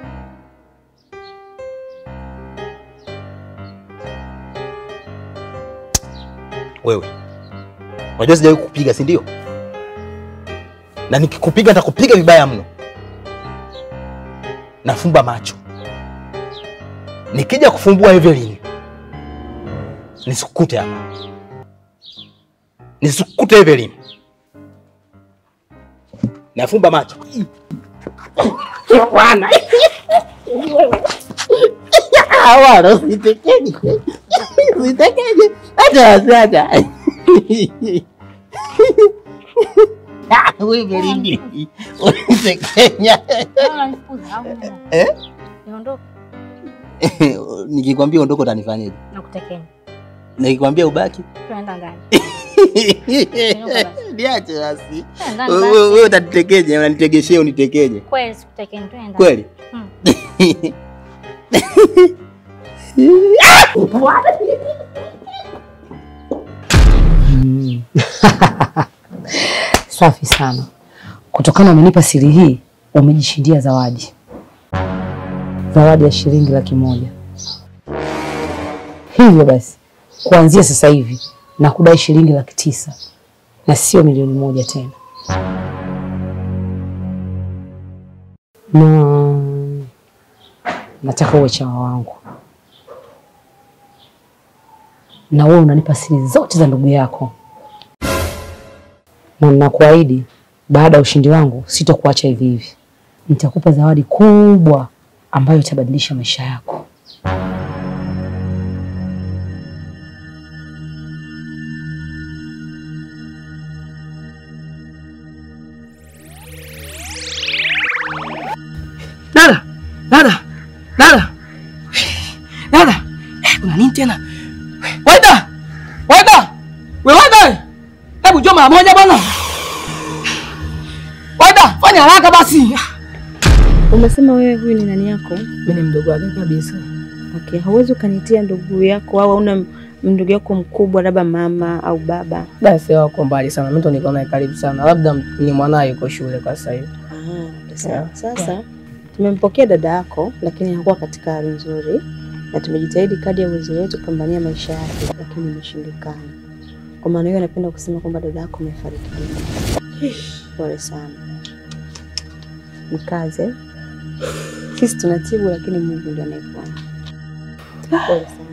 Wewe unajua sijawahi kukupiga, si ndio? Na nikikupiga nitakupiga vibaya mno. Nafumba macho, nikija kufumbua Evelyn nisikukute hapa, nisikukute Evelyn. Nafumba macho bwana. Bwana, usitekeje, usitekeje hata sana. Wewe Belinda, unitekenya. Eh? Niondoke Nikikwambia ondoko utanifanyaje? nakutekenya. Nikikwambia ubaki? Tunaenda ndani. Niache basi. Ndani Wewe basi. wewe utanitekeje, unanitegeshea unitekeje. Kweli sikutekenya, tunaenda. Kweli? Mm. Mm. Safi sana. Kutokana umenipa siri hii, umejishindia zawadi, zawadi ya shilingi laki moja. Hivyo basi, kuanzia sasa hivi na kudai shilingi laki tisa na sio milioni moja tena, na nataka uwe chawa wangu, na wewe unanipa siri zote za ndugu yako, na ninakuahidi baada ya ushindi wangu sitokuacha hivi hivi. Nitakupa zawadi kubwa ambayo itabadilisha maisha yako. Dada, dada, dada, dada, Eh, kuna nini tena? Waida, waida, we waida, hebu njoo mara moja bwana. Waida, fanya haraka basi. Umesema wewe huyu ni nani yako? Mimi ni mdogo wake kabisa. Okay, hauwezi ukanitia ndugu yako au hauna ndugu yako mkubwa labda mama au baba? Basi wako mbali sana, mimi ndo niko naye karibu sana, labda ni mwanaye yuko shule kwa sasa hivi. Ah, sawa. Sasa tumempokea dada yako, lakini hakuwa katika hali nzuri, na tumejitahidi kadri ya uwezo wetu kupambania maisha yake, lakini imeshindikana. Kwa maana hiyo, napenda kusema kwamba dada yako amefariki dunia. Pole sana, mkaze. Sisi tunatibu, lakini Mungu ndiye anayeponya. Pole sana.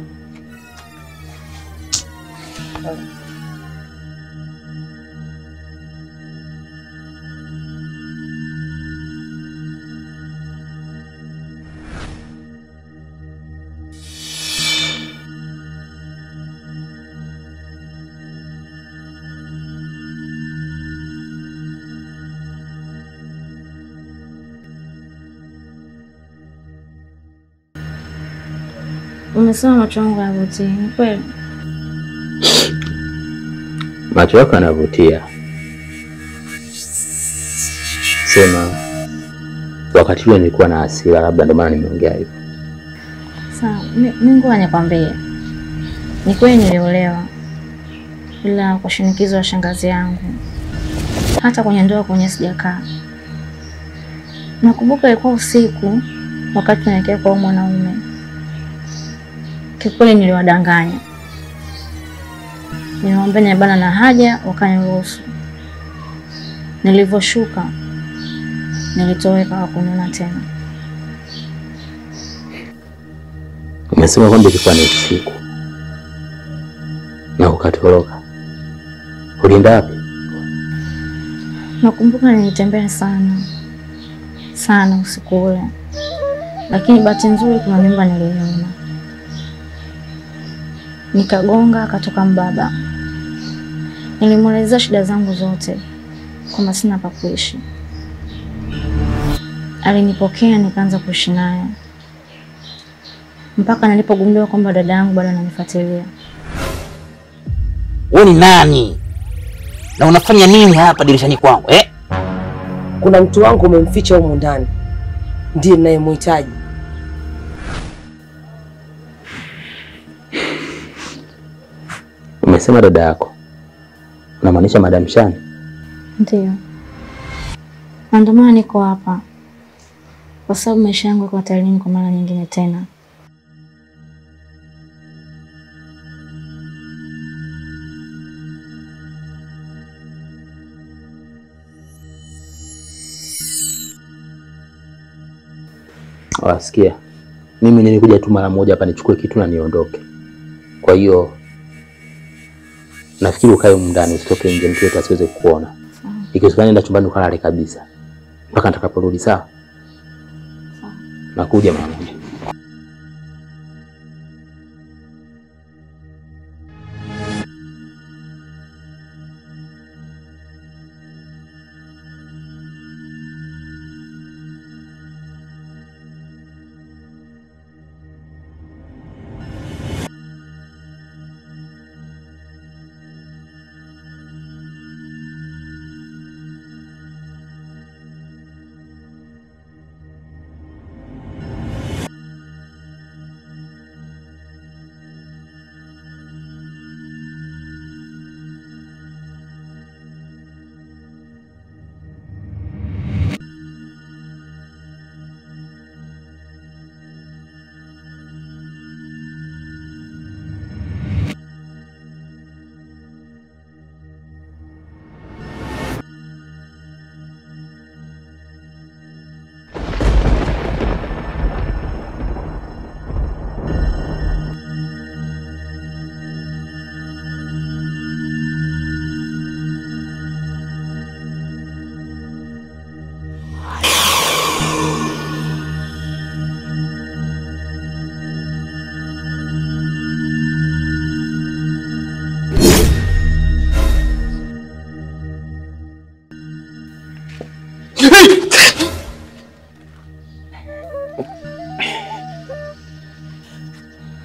Pole. Umesema macho yangu hayavutii, ni kweli? Macho yako yanavutia, sema wakati ule nilikuwa na hasira, labda ndio maana nimeongea hivyo. Sawa, mi mi ngoja nikwambie, ni kweli niliolewa, ila kwa shinikizo la shangazi yangu. Hata kwenye ndoa kwenye sijakaa. Nakumbuka ilikuwa usiku, wakati naelekea kwa huyo mwanaume. Kikweli niliwadanganya, nilimwambia nibana na haja, wakaniruhusu. Nilivyoshuka nilitoweka, hakuniona tena. Umesema kwamba ilikuwa ni usiku na ukatoroka, ulienda wapi? Nakumbuka nilitembea sana sana usiku ule, lakini bahati nzuri kuna nyumba niliiona, nikagonga, akatoka mbaba. Nilimwelezea shida zangu zote, kwamba sina pa kuishi. Alinipokea, nikaanza kuishi naye mpaka nilipogundua kwamba dada yangu bado ananifuatilia. Wewe ni nani na unafanya nini hapa dirishani kwangu eh? Kuna mtu wangu umemficha humu ndani, ndiye ninayemhitaji. Umesema dada yako, unamaanisha Madam Shani? Ndiyo, na ndio maana niko hapa, kwa sababu maisha yangu yako hatarini kwa mara nyingine tena. Wasikia, mimi nilikuja tu mara moja hapa nichukue kitu na niondoke. Kwa hiyo nafikiri ukae humu ndani, usitoke nje, mtu yetu asiweze kukuona. Ikiwezekana nenda chumbani ukalale kabisa mpaka nitakaporudi. Sawa? Nakuja mara moja.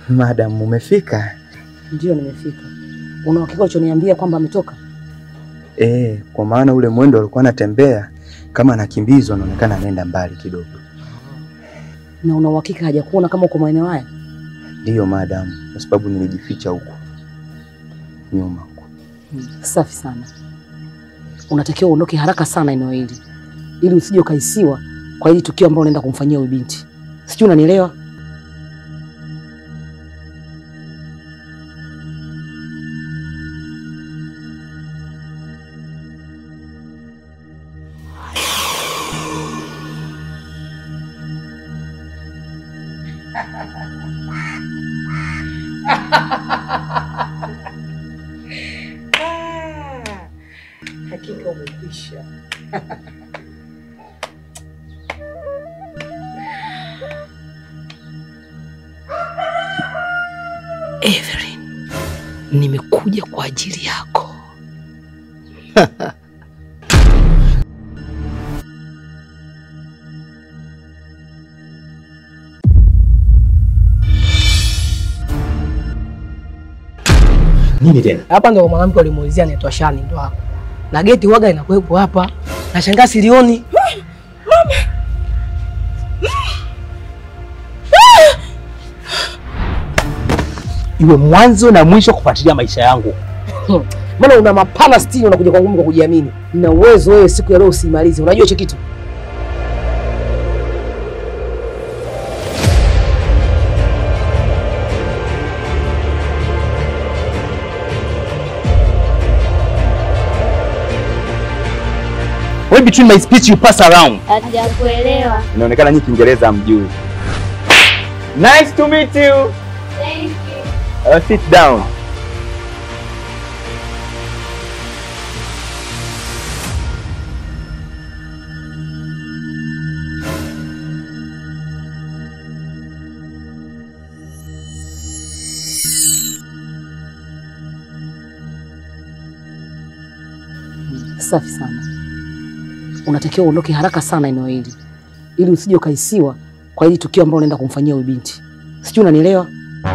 Madam, umefika? Ndio, nimefika. Una uhakika ulichoniambia kwamba ametoka? Eh, kwa maana ule mwendo alikuwa anatembea kama anakimbizwa, anaonekana anaenda mbali kidogo. Na una uhakika hajakuona kama uko maeneo haya? Ndiyo madam, kwa sababu nilijificha huko nyuma. Hmm, Safi sana. Unatakiwa uondoke haraka sana eneo hili ili usije ukaisiwa kwa hili tukio ambalo unaenda kumfanyia huyu binti. Sijui unanielewa? Hakika umekwisha. Evelyn, nimekuja kwa ajili yako. Nini tena? Hapa ndo mwanamke alimuulizia anaitwa Shani ndo hapo. Na geti waga inakuwepo hapa. Nashangaa silioni. Iwe mwanzo na mwisho kufuatilia maisha yangu. Maana una mapana sitini, unakuja kwangu kwa kujiamini. Nina uwezo wewe siku ya leo usimalize. Unajua hicho kitu? Why between my speech you pass around? Hatujakuelewa. Inaonekana nyinyi Kiingereza hamjui. Nice to meet you. Thank you. Uh, sit down. Safi sana. Unatakiwa uondoke haraka sana eneo hili ili usije ukaisiwa kwa hili tukio ambalo unaenda kumfanyia huyu binti. Sijui unanielewa?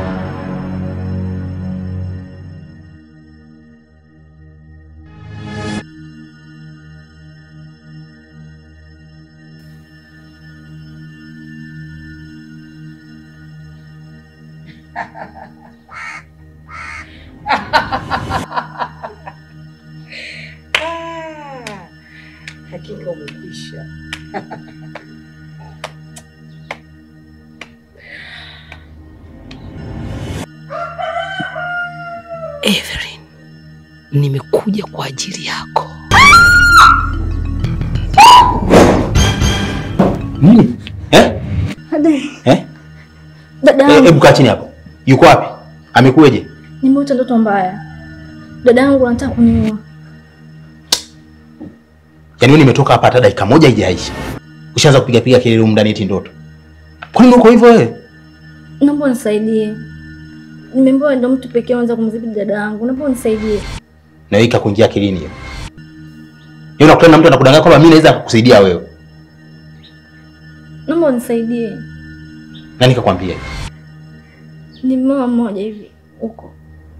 Hakika umekwisha. Evelyn, nimekuja kwa ajili yako. Nini? Eh? Eh? Dada Eh, yangu, hebu kaa chini hapo. Yuko wapi? Amekuweje? nimeota ndoto mbaya. Dada yangu anataka kuniua. Yaani wewe nimetoka hapa hata dakika moja haijaisha. Ushaanza kupiga piga kelele huko ndani eti ndoto. Kwa nini uko hivyo wewe? Naomba unisaidie. Nimeambiwa ndo mtu pekee anaweza kumdhibiti dada yangu. Naomba unisaidie. Na wewe ikakuingia akilini hiyo. Yeye unakutana na mtu anakudanganya kwamba mimi naweza kukusaidia wewe. Naomba unisaidie. Nani kakwambia? Ni mama mmoja hivi huko.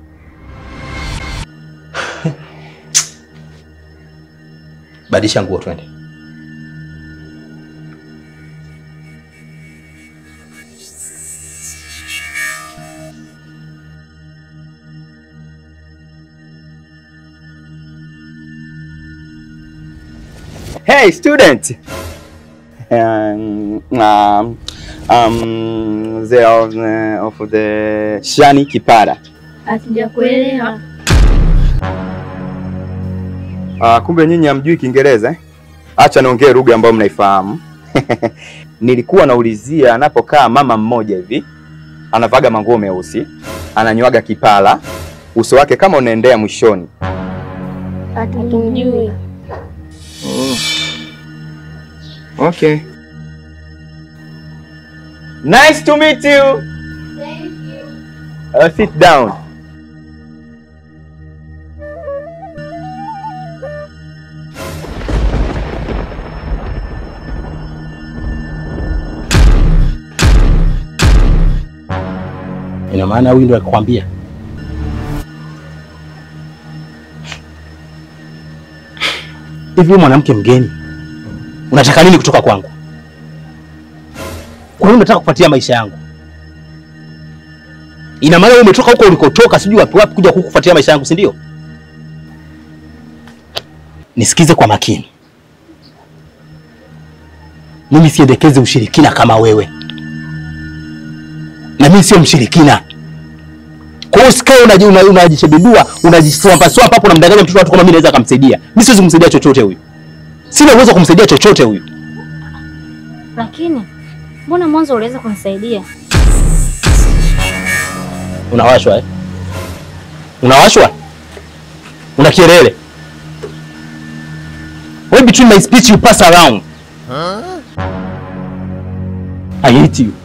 Badilisha nguo twende. Hey student. Um, um, um, they are uh, of the Shani Kipara. Hatujakuelewa. Uh, kumbe nyinyi hamjui Kiingereza eh? Acha niongee lugha ambayo mnaifahamu. Nilikuwa naulizia anapokaa mama mmoja hivi, anavaga manguo meusi, ananywaga kipala, uso wake kama unaendea mwishoni. Hatumjui. Okay. Nice to meet you. Uh, sit down. Ina maana huyu ndo akikwambia? Hivi wewe mwanamke mgeni, unataka nini kutoka kwangu? Kwa nini unataka kupatia maisha yangu? Ina maana wewe umetoka huko ulikotoka, sijui wapi wapi, kuja kukufuatia maisha yangu, si ndio? Nisikize kwa makini, mimi siendekezi ushirikina kama wewe, na mimi sio mshirikina. Kwa hiyo usikae unaji- una- unajishebedua unajiswampa swampa hapo, unamdanganya mtoto watu kama mimi naweza kumsaidia. Mimi siwezi kumsaidia chochote huyu, sina uwezo wa kumsaidia chochote huyu. Lakini mbona mwanzo uliweza kunisaidia? Unawashwa eh? Unawashwa? Una kielele? Why between my speech you pass around? I hate you.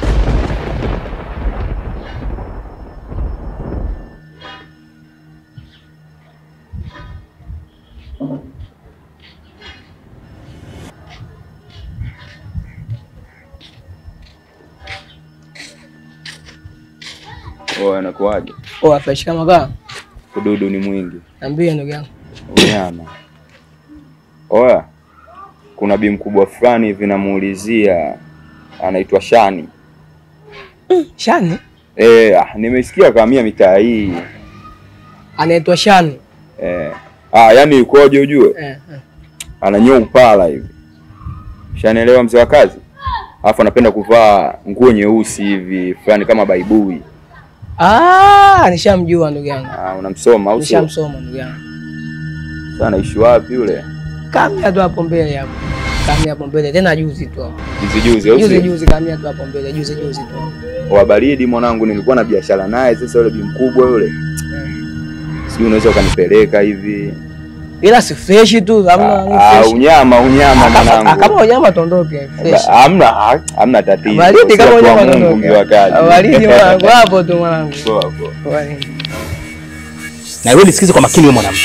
Oya, anakuaje? Oh, fresh kama kaa. Ududu ni mwingi. Niambie ndugu yangu. Unyama. Oya, kuna bi mkubwa fulani hivi namuulizia, anaitwa Shani. Shani Eh, ah, nimesikia kamia mitaa hii. anaitwa Shani. Eh. Ah, yani yukoje ujue? Eh, eh. Ananyoa upala hivi. Shanaelewa mzee wa kazi? Alafu anapenda kuvaa nguo nyeusi hivi, fulani kama baibui. Ah, nishamjua ndugu yangu. Ah, unamsoma au sio? Nishamsoma ndugu yangu. Sasa anaishi wapi yule? Kamia tu hapo mbele hapo. Kamia hapo mbele tena juzi tu hapo. Juzi juzi au Juzi sio? juzi kamia tu hapo mbele juzi juzi tu. Wa baridi mwanangu, nilikuwa na biashara naye. Sasa yule bi mkubwa yule, sijui unaweza ukanipeleka hivi? Ila si fresh tu, hamna ni Ah, fresh. unyama unyama Ah, kama- ah, mwanangu. Kama unyama tondoke fresh. Hamna hamna tatizo. Baridi kama Sio kwa unyama Mungu tondoke. mzee wa kazi. Baridi mwanangu hapo tu mwanangu. Poa, poa. Baridi. Na wewe nisikize kwa makini, wewe mwanamke,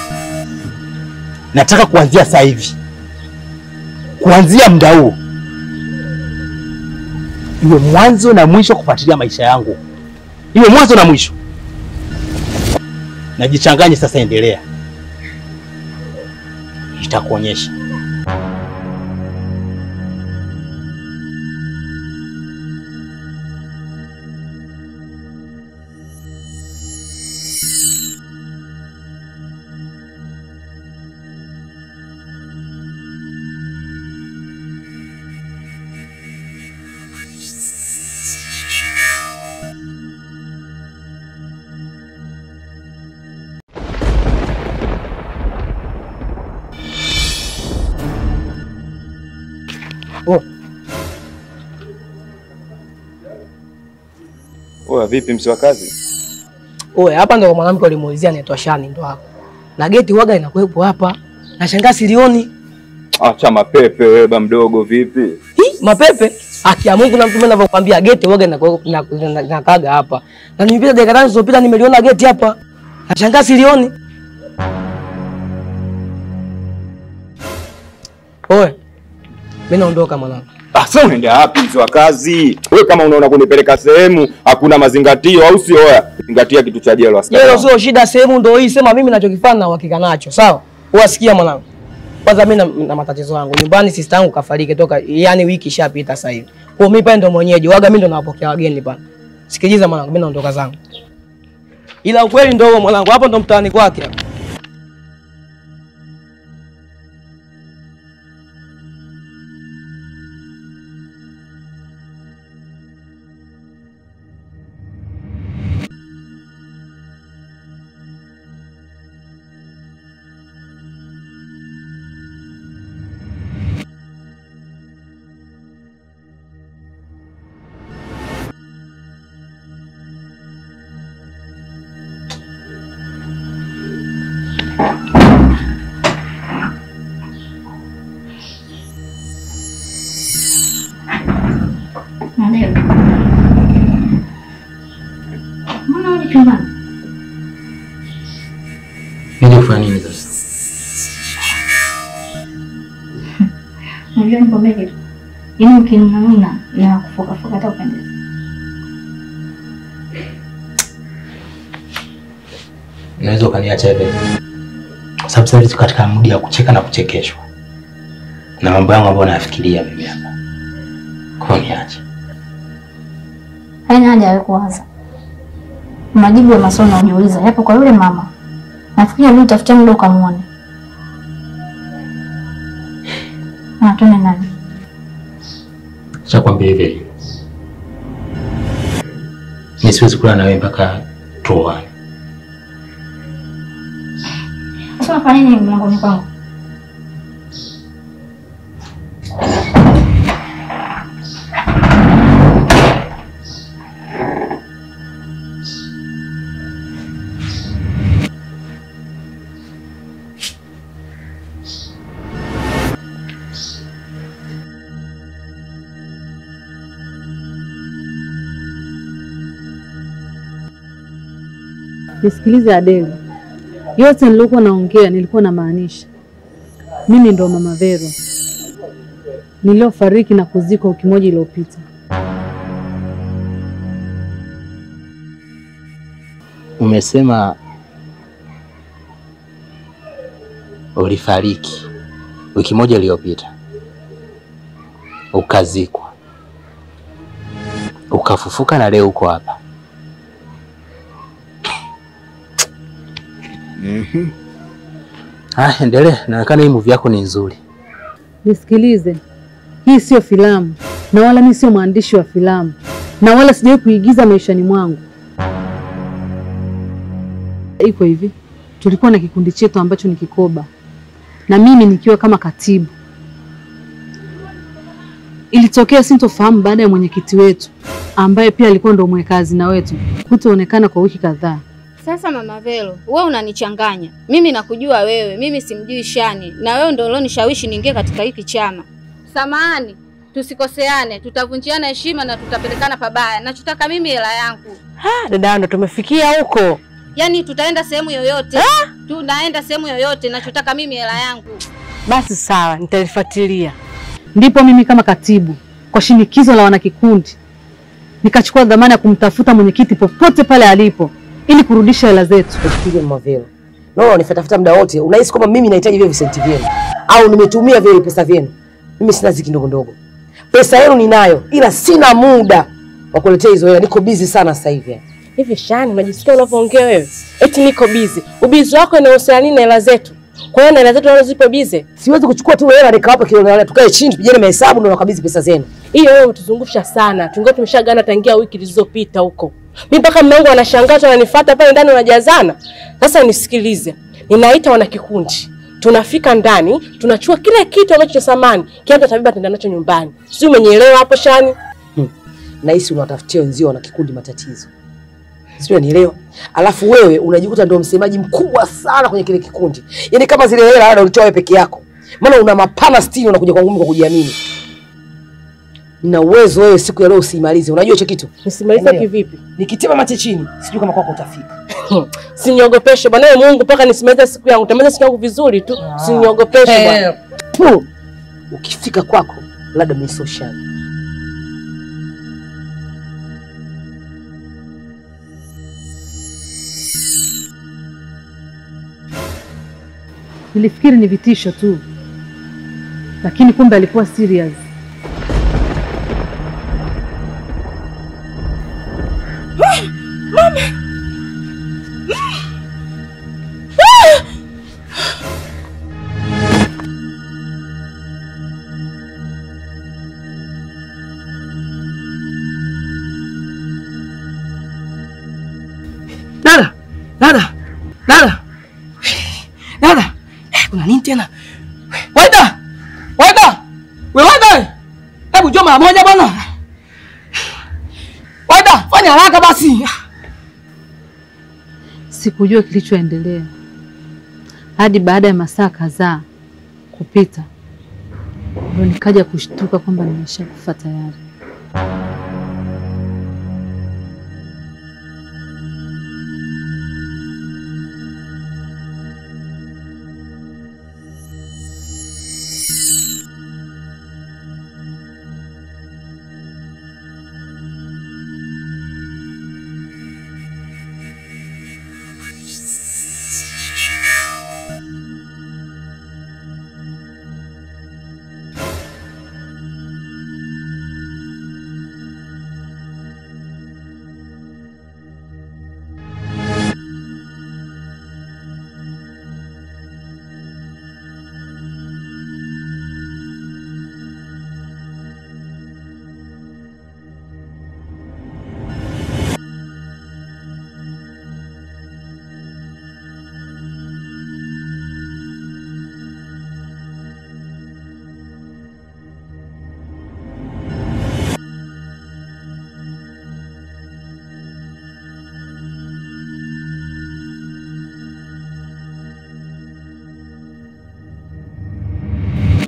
nataka kuanzia sasa hivi, kuanzia muda huu iwe mwanzo na mwisho kufuatilia maisha yangu, iwe mwanzo na mwisho. Najichanganye sasa, endelea, itakuonyesha. Oh, Oya, vipi mzee wa kazi? Oe, hapa ndo mwanamke ulimuulizia anaitwa Shani ndo hapo. Na geti waga inakuwepo hapa. Nashangaa silioni. Acha mapepe wewe ba mdogo vipi? Hi, mapepe. Haki ya Mungu na mtume anavyokuambia geti waga inakuwepo inakaga hapa. Na nimepita dakika tano zilizopita nimeliona geti hapa. Nashangaa silioni. Oe. Mimi naondoka mwanangu. Ah, sasa unaenda wapi mzee wa kazi? Wewe kama unaona kunipeleka sehemu hakuna mazingatio au sio? Oya, zingatia kitu cha jelo askari. Jelo sio shida, sehemu ndo hii. Sema mimi nachokifanya na uhakika nacho, sawa? Uwasikia mwanangu. Kwanza mimi na, na matatizo yangu nyumbani, sister yangu kafariki toka, yani wiki ishapita sasa hivi. Kwa hiyo mimi pale ndo mwenyeji, waga mimi ndo nawapokea wageni pale. Sikiliza mwanangu, mimi naondoka zangu, ila ukweli ndo huo mwanangu, hapo ndo mtaani kwake hapo. Ndio. Mbona uje chumbani? Nije kufanya nini sasa? Unajua nikwambia kitu. Yaani ukinununa na kufoka foka hata upendezi. unaweza ukaniacha hivi, kwa sababu sasa hivi tuko katika mudi ya kucheka na kuchekeshwa na mambo yangu ambayo nayafikiria mimi hapa. Kwa hiyo niache. Haina haja ya wewe kuwaza. Majibu ya maswali unayojiuliza yapo kwa yule mama. Nafikiri leo utafutia muda ukamwone. Na tuone nani. Acha kwambia hivi, mi siwezi kula na wewe mpaka tuoane. Sasa unafanya nini mlangoni kwangu? Nisikilize Adele, yote nilikuwa naongea nilikuwa namaanisha. Mimi ndo mama Vero niliofariki na kuzikwa wiki moja iliyopita. Umesema ulifariki wiki moja iliyopita, ukazikwa, ukafufuka na leo uko hapa. Mhm. Ah, endelea. Inaonekana hii movie yako ni nzuri. Nisikilize, hii sio filamu na wala mimi sio mwandishi wa filamu na wala sijawahi kuigiza maishani mwangu. Iko hivi, tulikuwa na kikundi chetu ambacho ni Kikoba na mimi nikiwa kama katibu. Ilitokea sintofahamu baada ya mwenyekiti wetu ambaye pia alikuwa ndo mweka hazina wetu kutoonekana kwa wiki kadhaa. Sasa mama Vero, wewe unanichanganya. Mimi nakujua wewe, mimi simjui Shani, na wewe ndio ulionishawishi niingie katika hiki chama. Samahani, tusikoseane, tutavunjiana heshima na tutapelekana pabaya. Nachotaka mimi hela yangu. Ha, dada ndo tumefikia huko. Yaani tutaenda sehemu yoyote, tunaenda sehemu yoyote. Nachotaka mimi hela yangu. Basi sawa, nitalifuatilia. Ndipo mimi kama katibu kwa shinikizo la wanakikundi nikachukua dhamana ya kumtafuta mwenyekiti popote pale alipo ili kurudisha hela zetu. Fikiria mama Vero. Naona unifatafuta muda wote. Unahisi kwamba mimi nahitaji vile visenti vyenu au nimetumia vile pesa vyenu? Mimi sina ziki ndogo ndogo. Pesa yenu ninayo ila sina muda wa kuletea hizo hela. Niko busy sana sasa hivi. Hivi Shani, unajisikia unavyoongea wewe? Eti niko busy. Ubizi wako inahusiana nini na hela zetu? Kwa hiyo na hela zetu nazo zipo busy. Siwezi kuchukua tu hela nikawapa kilo na tukae chini tupigane mahesabu ndio nakabidhi pesa zenu. Hiyo wewe utuzungusha sana. Tungekuwa tumeshagana tangia wiki zilizopita huko. Mimi mpaka mume wangu anashangazwa ananifuata pale ndani unajazana. Sasa nisikilize. Ninaita wana kikundi. Tunafika ndani, tunachukua kila kitu ambacho cha samani, kiatu tabiba tenda nacho nyumbani. Si umenielewa hapo Shani? Nahisi unawatafutia wenzio wana kikundi matatizo. Sio unielewa? Alafu wewe unajikuta ndio msemaji mkubwa sana kwenye kile kikundi. Yaani kama zile hela labda ulitoa wewe peke yako. Maana una mapana sitini unakuja kwangu kwa kujiamini. Nina uwezo wewe siku ya leo usimalize. Unajua hicho kitu? Nisimalize kivipi? Nikitema mate chini, sijui kama kwako utafika. Siniogopeshe bwana wewe Mungu mpaka nisimalize siku yangu. Nitamaliza siku yangu vizuri tu. Siniogopeshe bwana. Puh. Ukifika kwako labda mimi sio shani. Nilifikiri ni vitisho tu, lakini kumbe alikuwa serious. Mama. Dada, dada, dada, dada, Eh, kuna nini tena? Waida, waida, we waida, hebu njoo mara moja bwana. Waida, fanya haraka basi. Sikujua kilichoendelea hadi baada ya masaa kadhaa kupita, ndo nikaja kushtuka kwamba nimeshakufa tayari.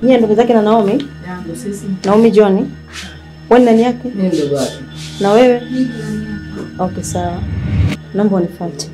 Nyie ndugu zake na Naomi? Yangu sisi. Naomi John. Wewe ni nani yake? Mimi ndugu wake. Na wewe? Okay, sawa. Naomba unifuate.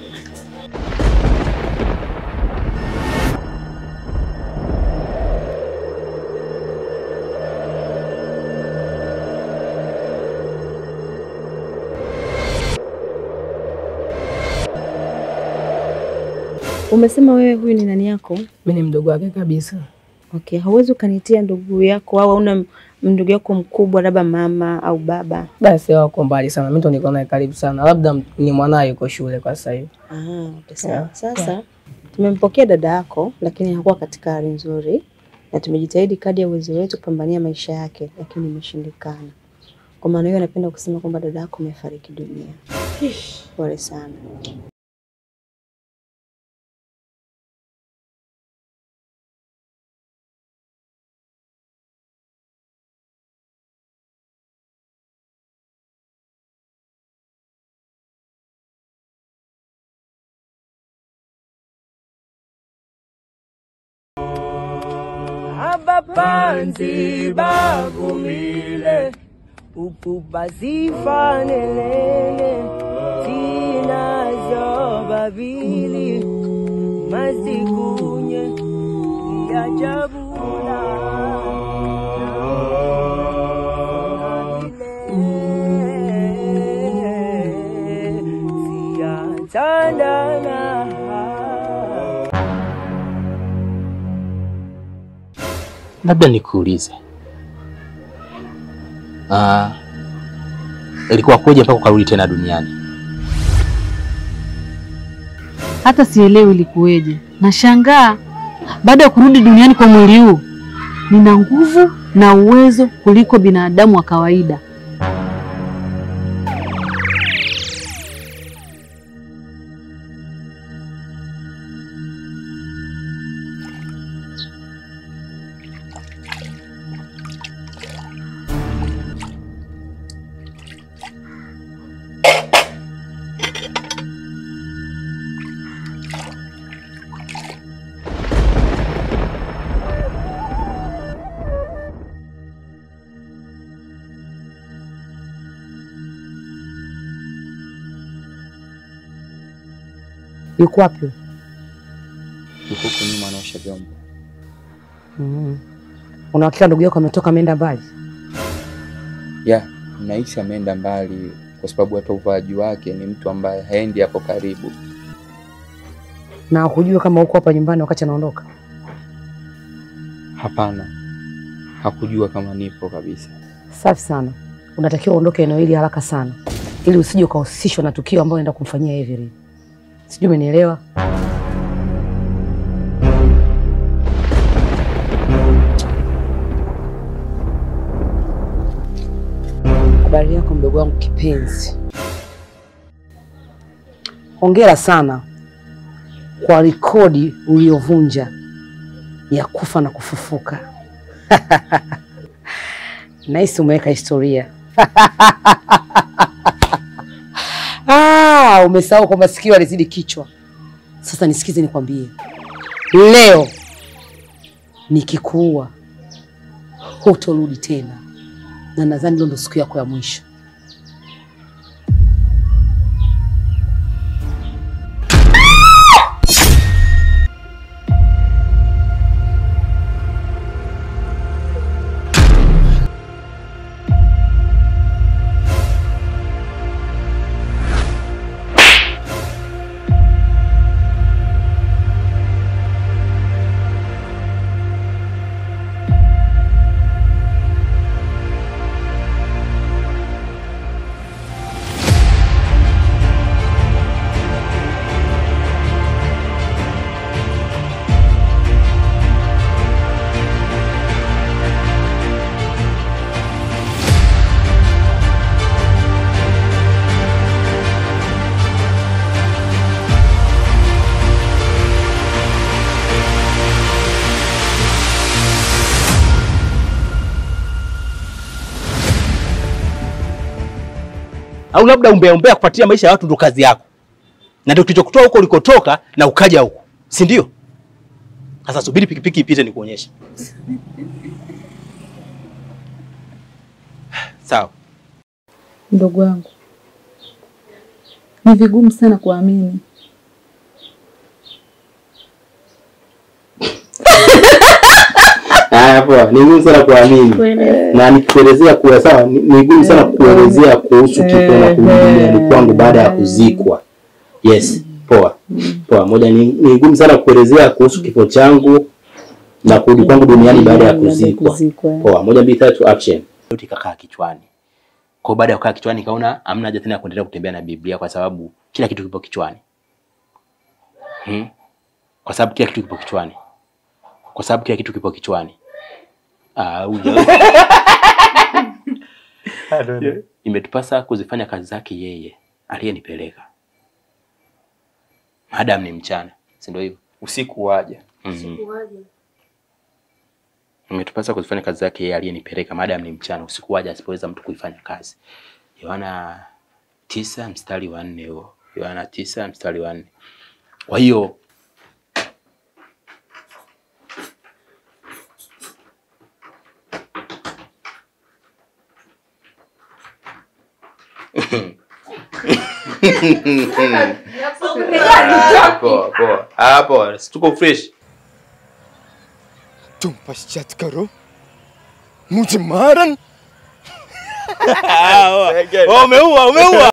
Umesema wewe huyu ni nani yako? Mimi ni mdogo wake kabisa. Okay, hauwezi ukanitia ndugu yako au hauna ndugu yako mkubwa labda mama au baba? Basi wako mbali sana, mimi ndo niko naye karibu sana, labda ni mwanaye yuko shule kwa sasa hivi. Ah, okay, sawa. Yeah. Sasa tumempokea dada yako, lakini hakuwa katika hali nzuri, na tumejitahidi kadri ya uwezo wetu kupambania maisha yake, lakini imeshindikana. Kwa maana hiyo, napenda kusema kwamba dada yako amefariki dunia. Pole sana. abapanzi bagumile ukuba zifanelene thinazo babili masikunye ngiyajabula siyathandana Labda nikuulize, Ah, ilikuwa kuja mpaka ukarudi tena duniani? Hata sielewi ilikuweje. Nashangaa baada ya kurudi duniani kwa mwili huu, nina nguvu na uwezo kuliko binadamu wa kawaida. Yuko wapi? Yuko huko nyuma anaosha vyombo. Mm. Una hakika ndugu yako ametoka ameenda mbali? Ya, nahisi ameenda mbali kwa sababu hata uvaaji wake ni mtu ambaye haendi hapo karibu. Na hukujua kama uko hapa nyumbani wakati anaondoka? Hapana, hakujua kama nipo kabisa. Safi sana. Unatakiwa uondoke eneo hili haraka sana, ili usije ukahusishwa na tukio ambalo naenda kumfanyia Everett. Sijui umenielewa? Habari yako mdogo wangu kipenzi. Hongera sana kwa rekodi uliyovunja ya kufa na kufufuka. Nahisi umeweka historia. Ah, umesahau kwamba sikio alizidi kichwa. Sasa nisikize nikwambie, leo nikikuua hutorudi tena, na nadhani leo ndo siku yako ya mwisho. Au labda umbea umbea kupatia maisha ya watu ndo kazi yako, na ndio kilichokutoa huko ulikotoka na ukaja huko, si ndio? Sasa subiri pikipiki ipite nikuonyeshe. Sawa. Mdogo wangu, ni vigumu sana kuamini. Haya poa, ni ngumu sana kuamini. Na nikikuelezea kuwa sawa, ni ni ngumu sana kuelezea kuhusu kifo na kurudi duniani kwangu baada ya kuzikwa. Yes, poa. Poa, moja ni ni ngumu sana kuelezea kuhusu kifo changu na kurudi kwangu duniani baada ya kuzikwa. Poa, moja mbili tatu action. Yote ikakaa kichwani. Kwa hiyo baada ya kukaa kichwani kaona hamna haja tena ya kuendelea kutembea na Biblia kwa sababu kila kitu kipo kichwani. Hmm? Kwa sababu kila kitu kipo kichwani. Kwa sababu kila kitu kipo kichwani. Ah, huja. Imetupasa kuzifanya kazi zake yeye aliyenipeleka. Madam ni mchana, si ndio hivyo? Usiku waja. Mhm. Imetupasa kuzifanya kazi zake yeye aliyenipeleka. Madam ni mchana, usiku waja asipoweza mtu kuifanya kazi. Yohana tisa mstari wa nne huo. Yohana tisa mstari wa nne. Kwa hiyo Ah, poa, poa. Ah, poa. Si Tuko fresh. तुम पश्चात करो मुझे मारन Umeua, umeua.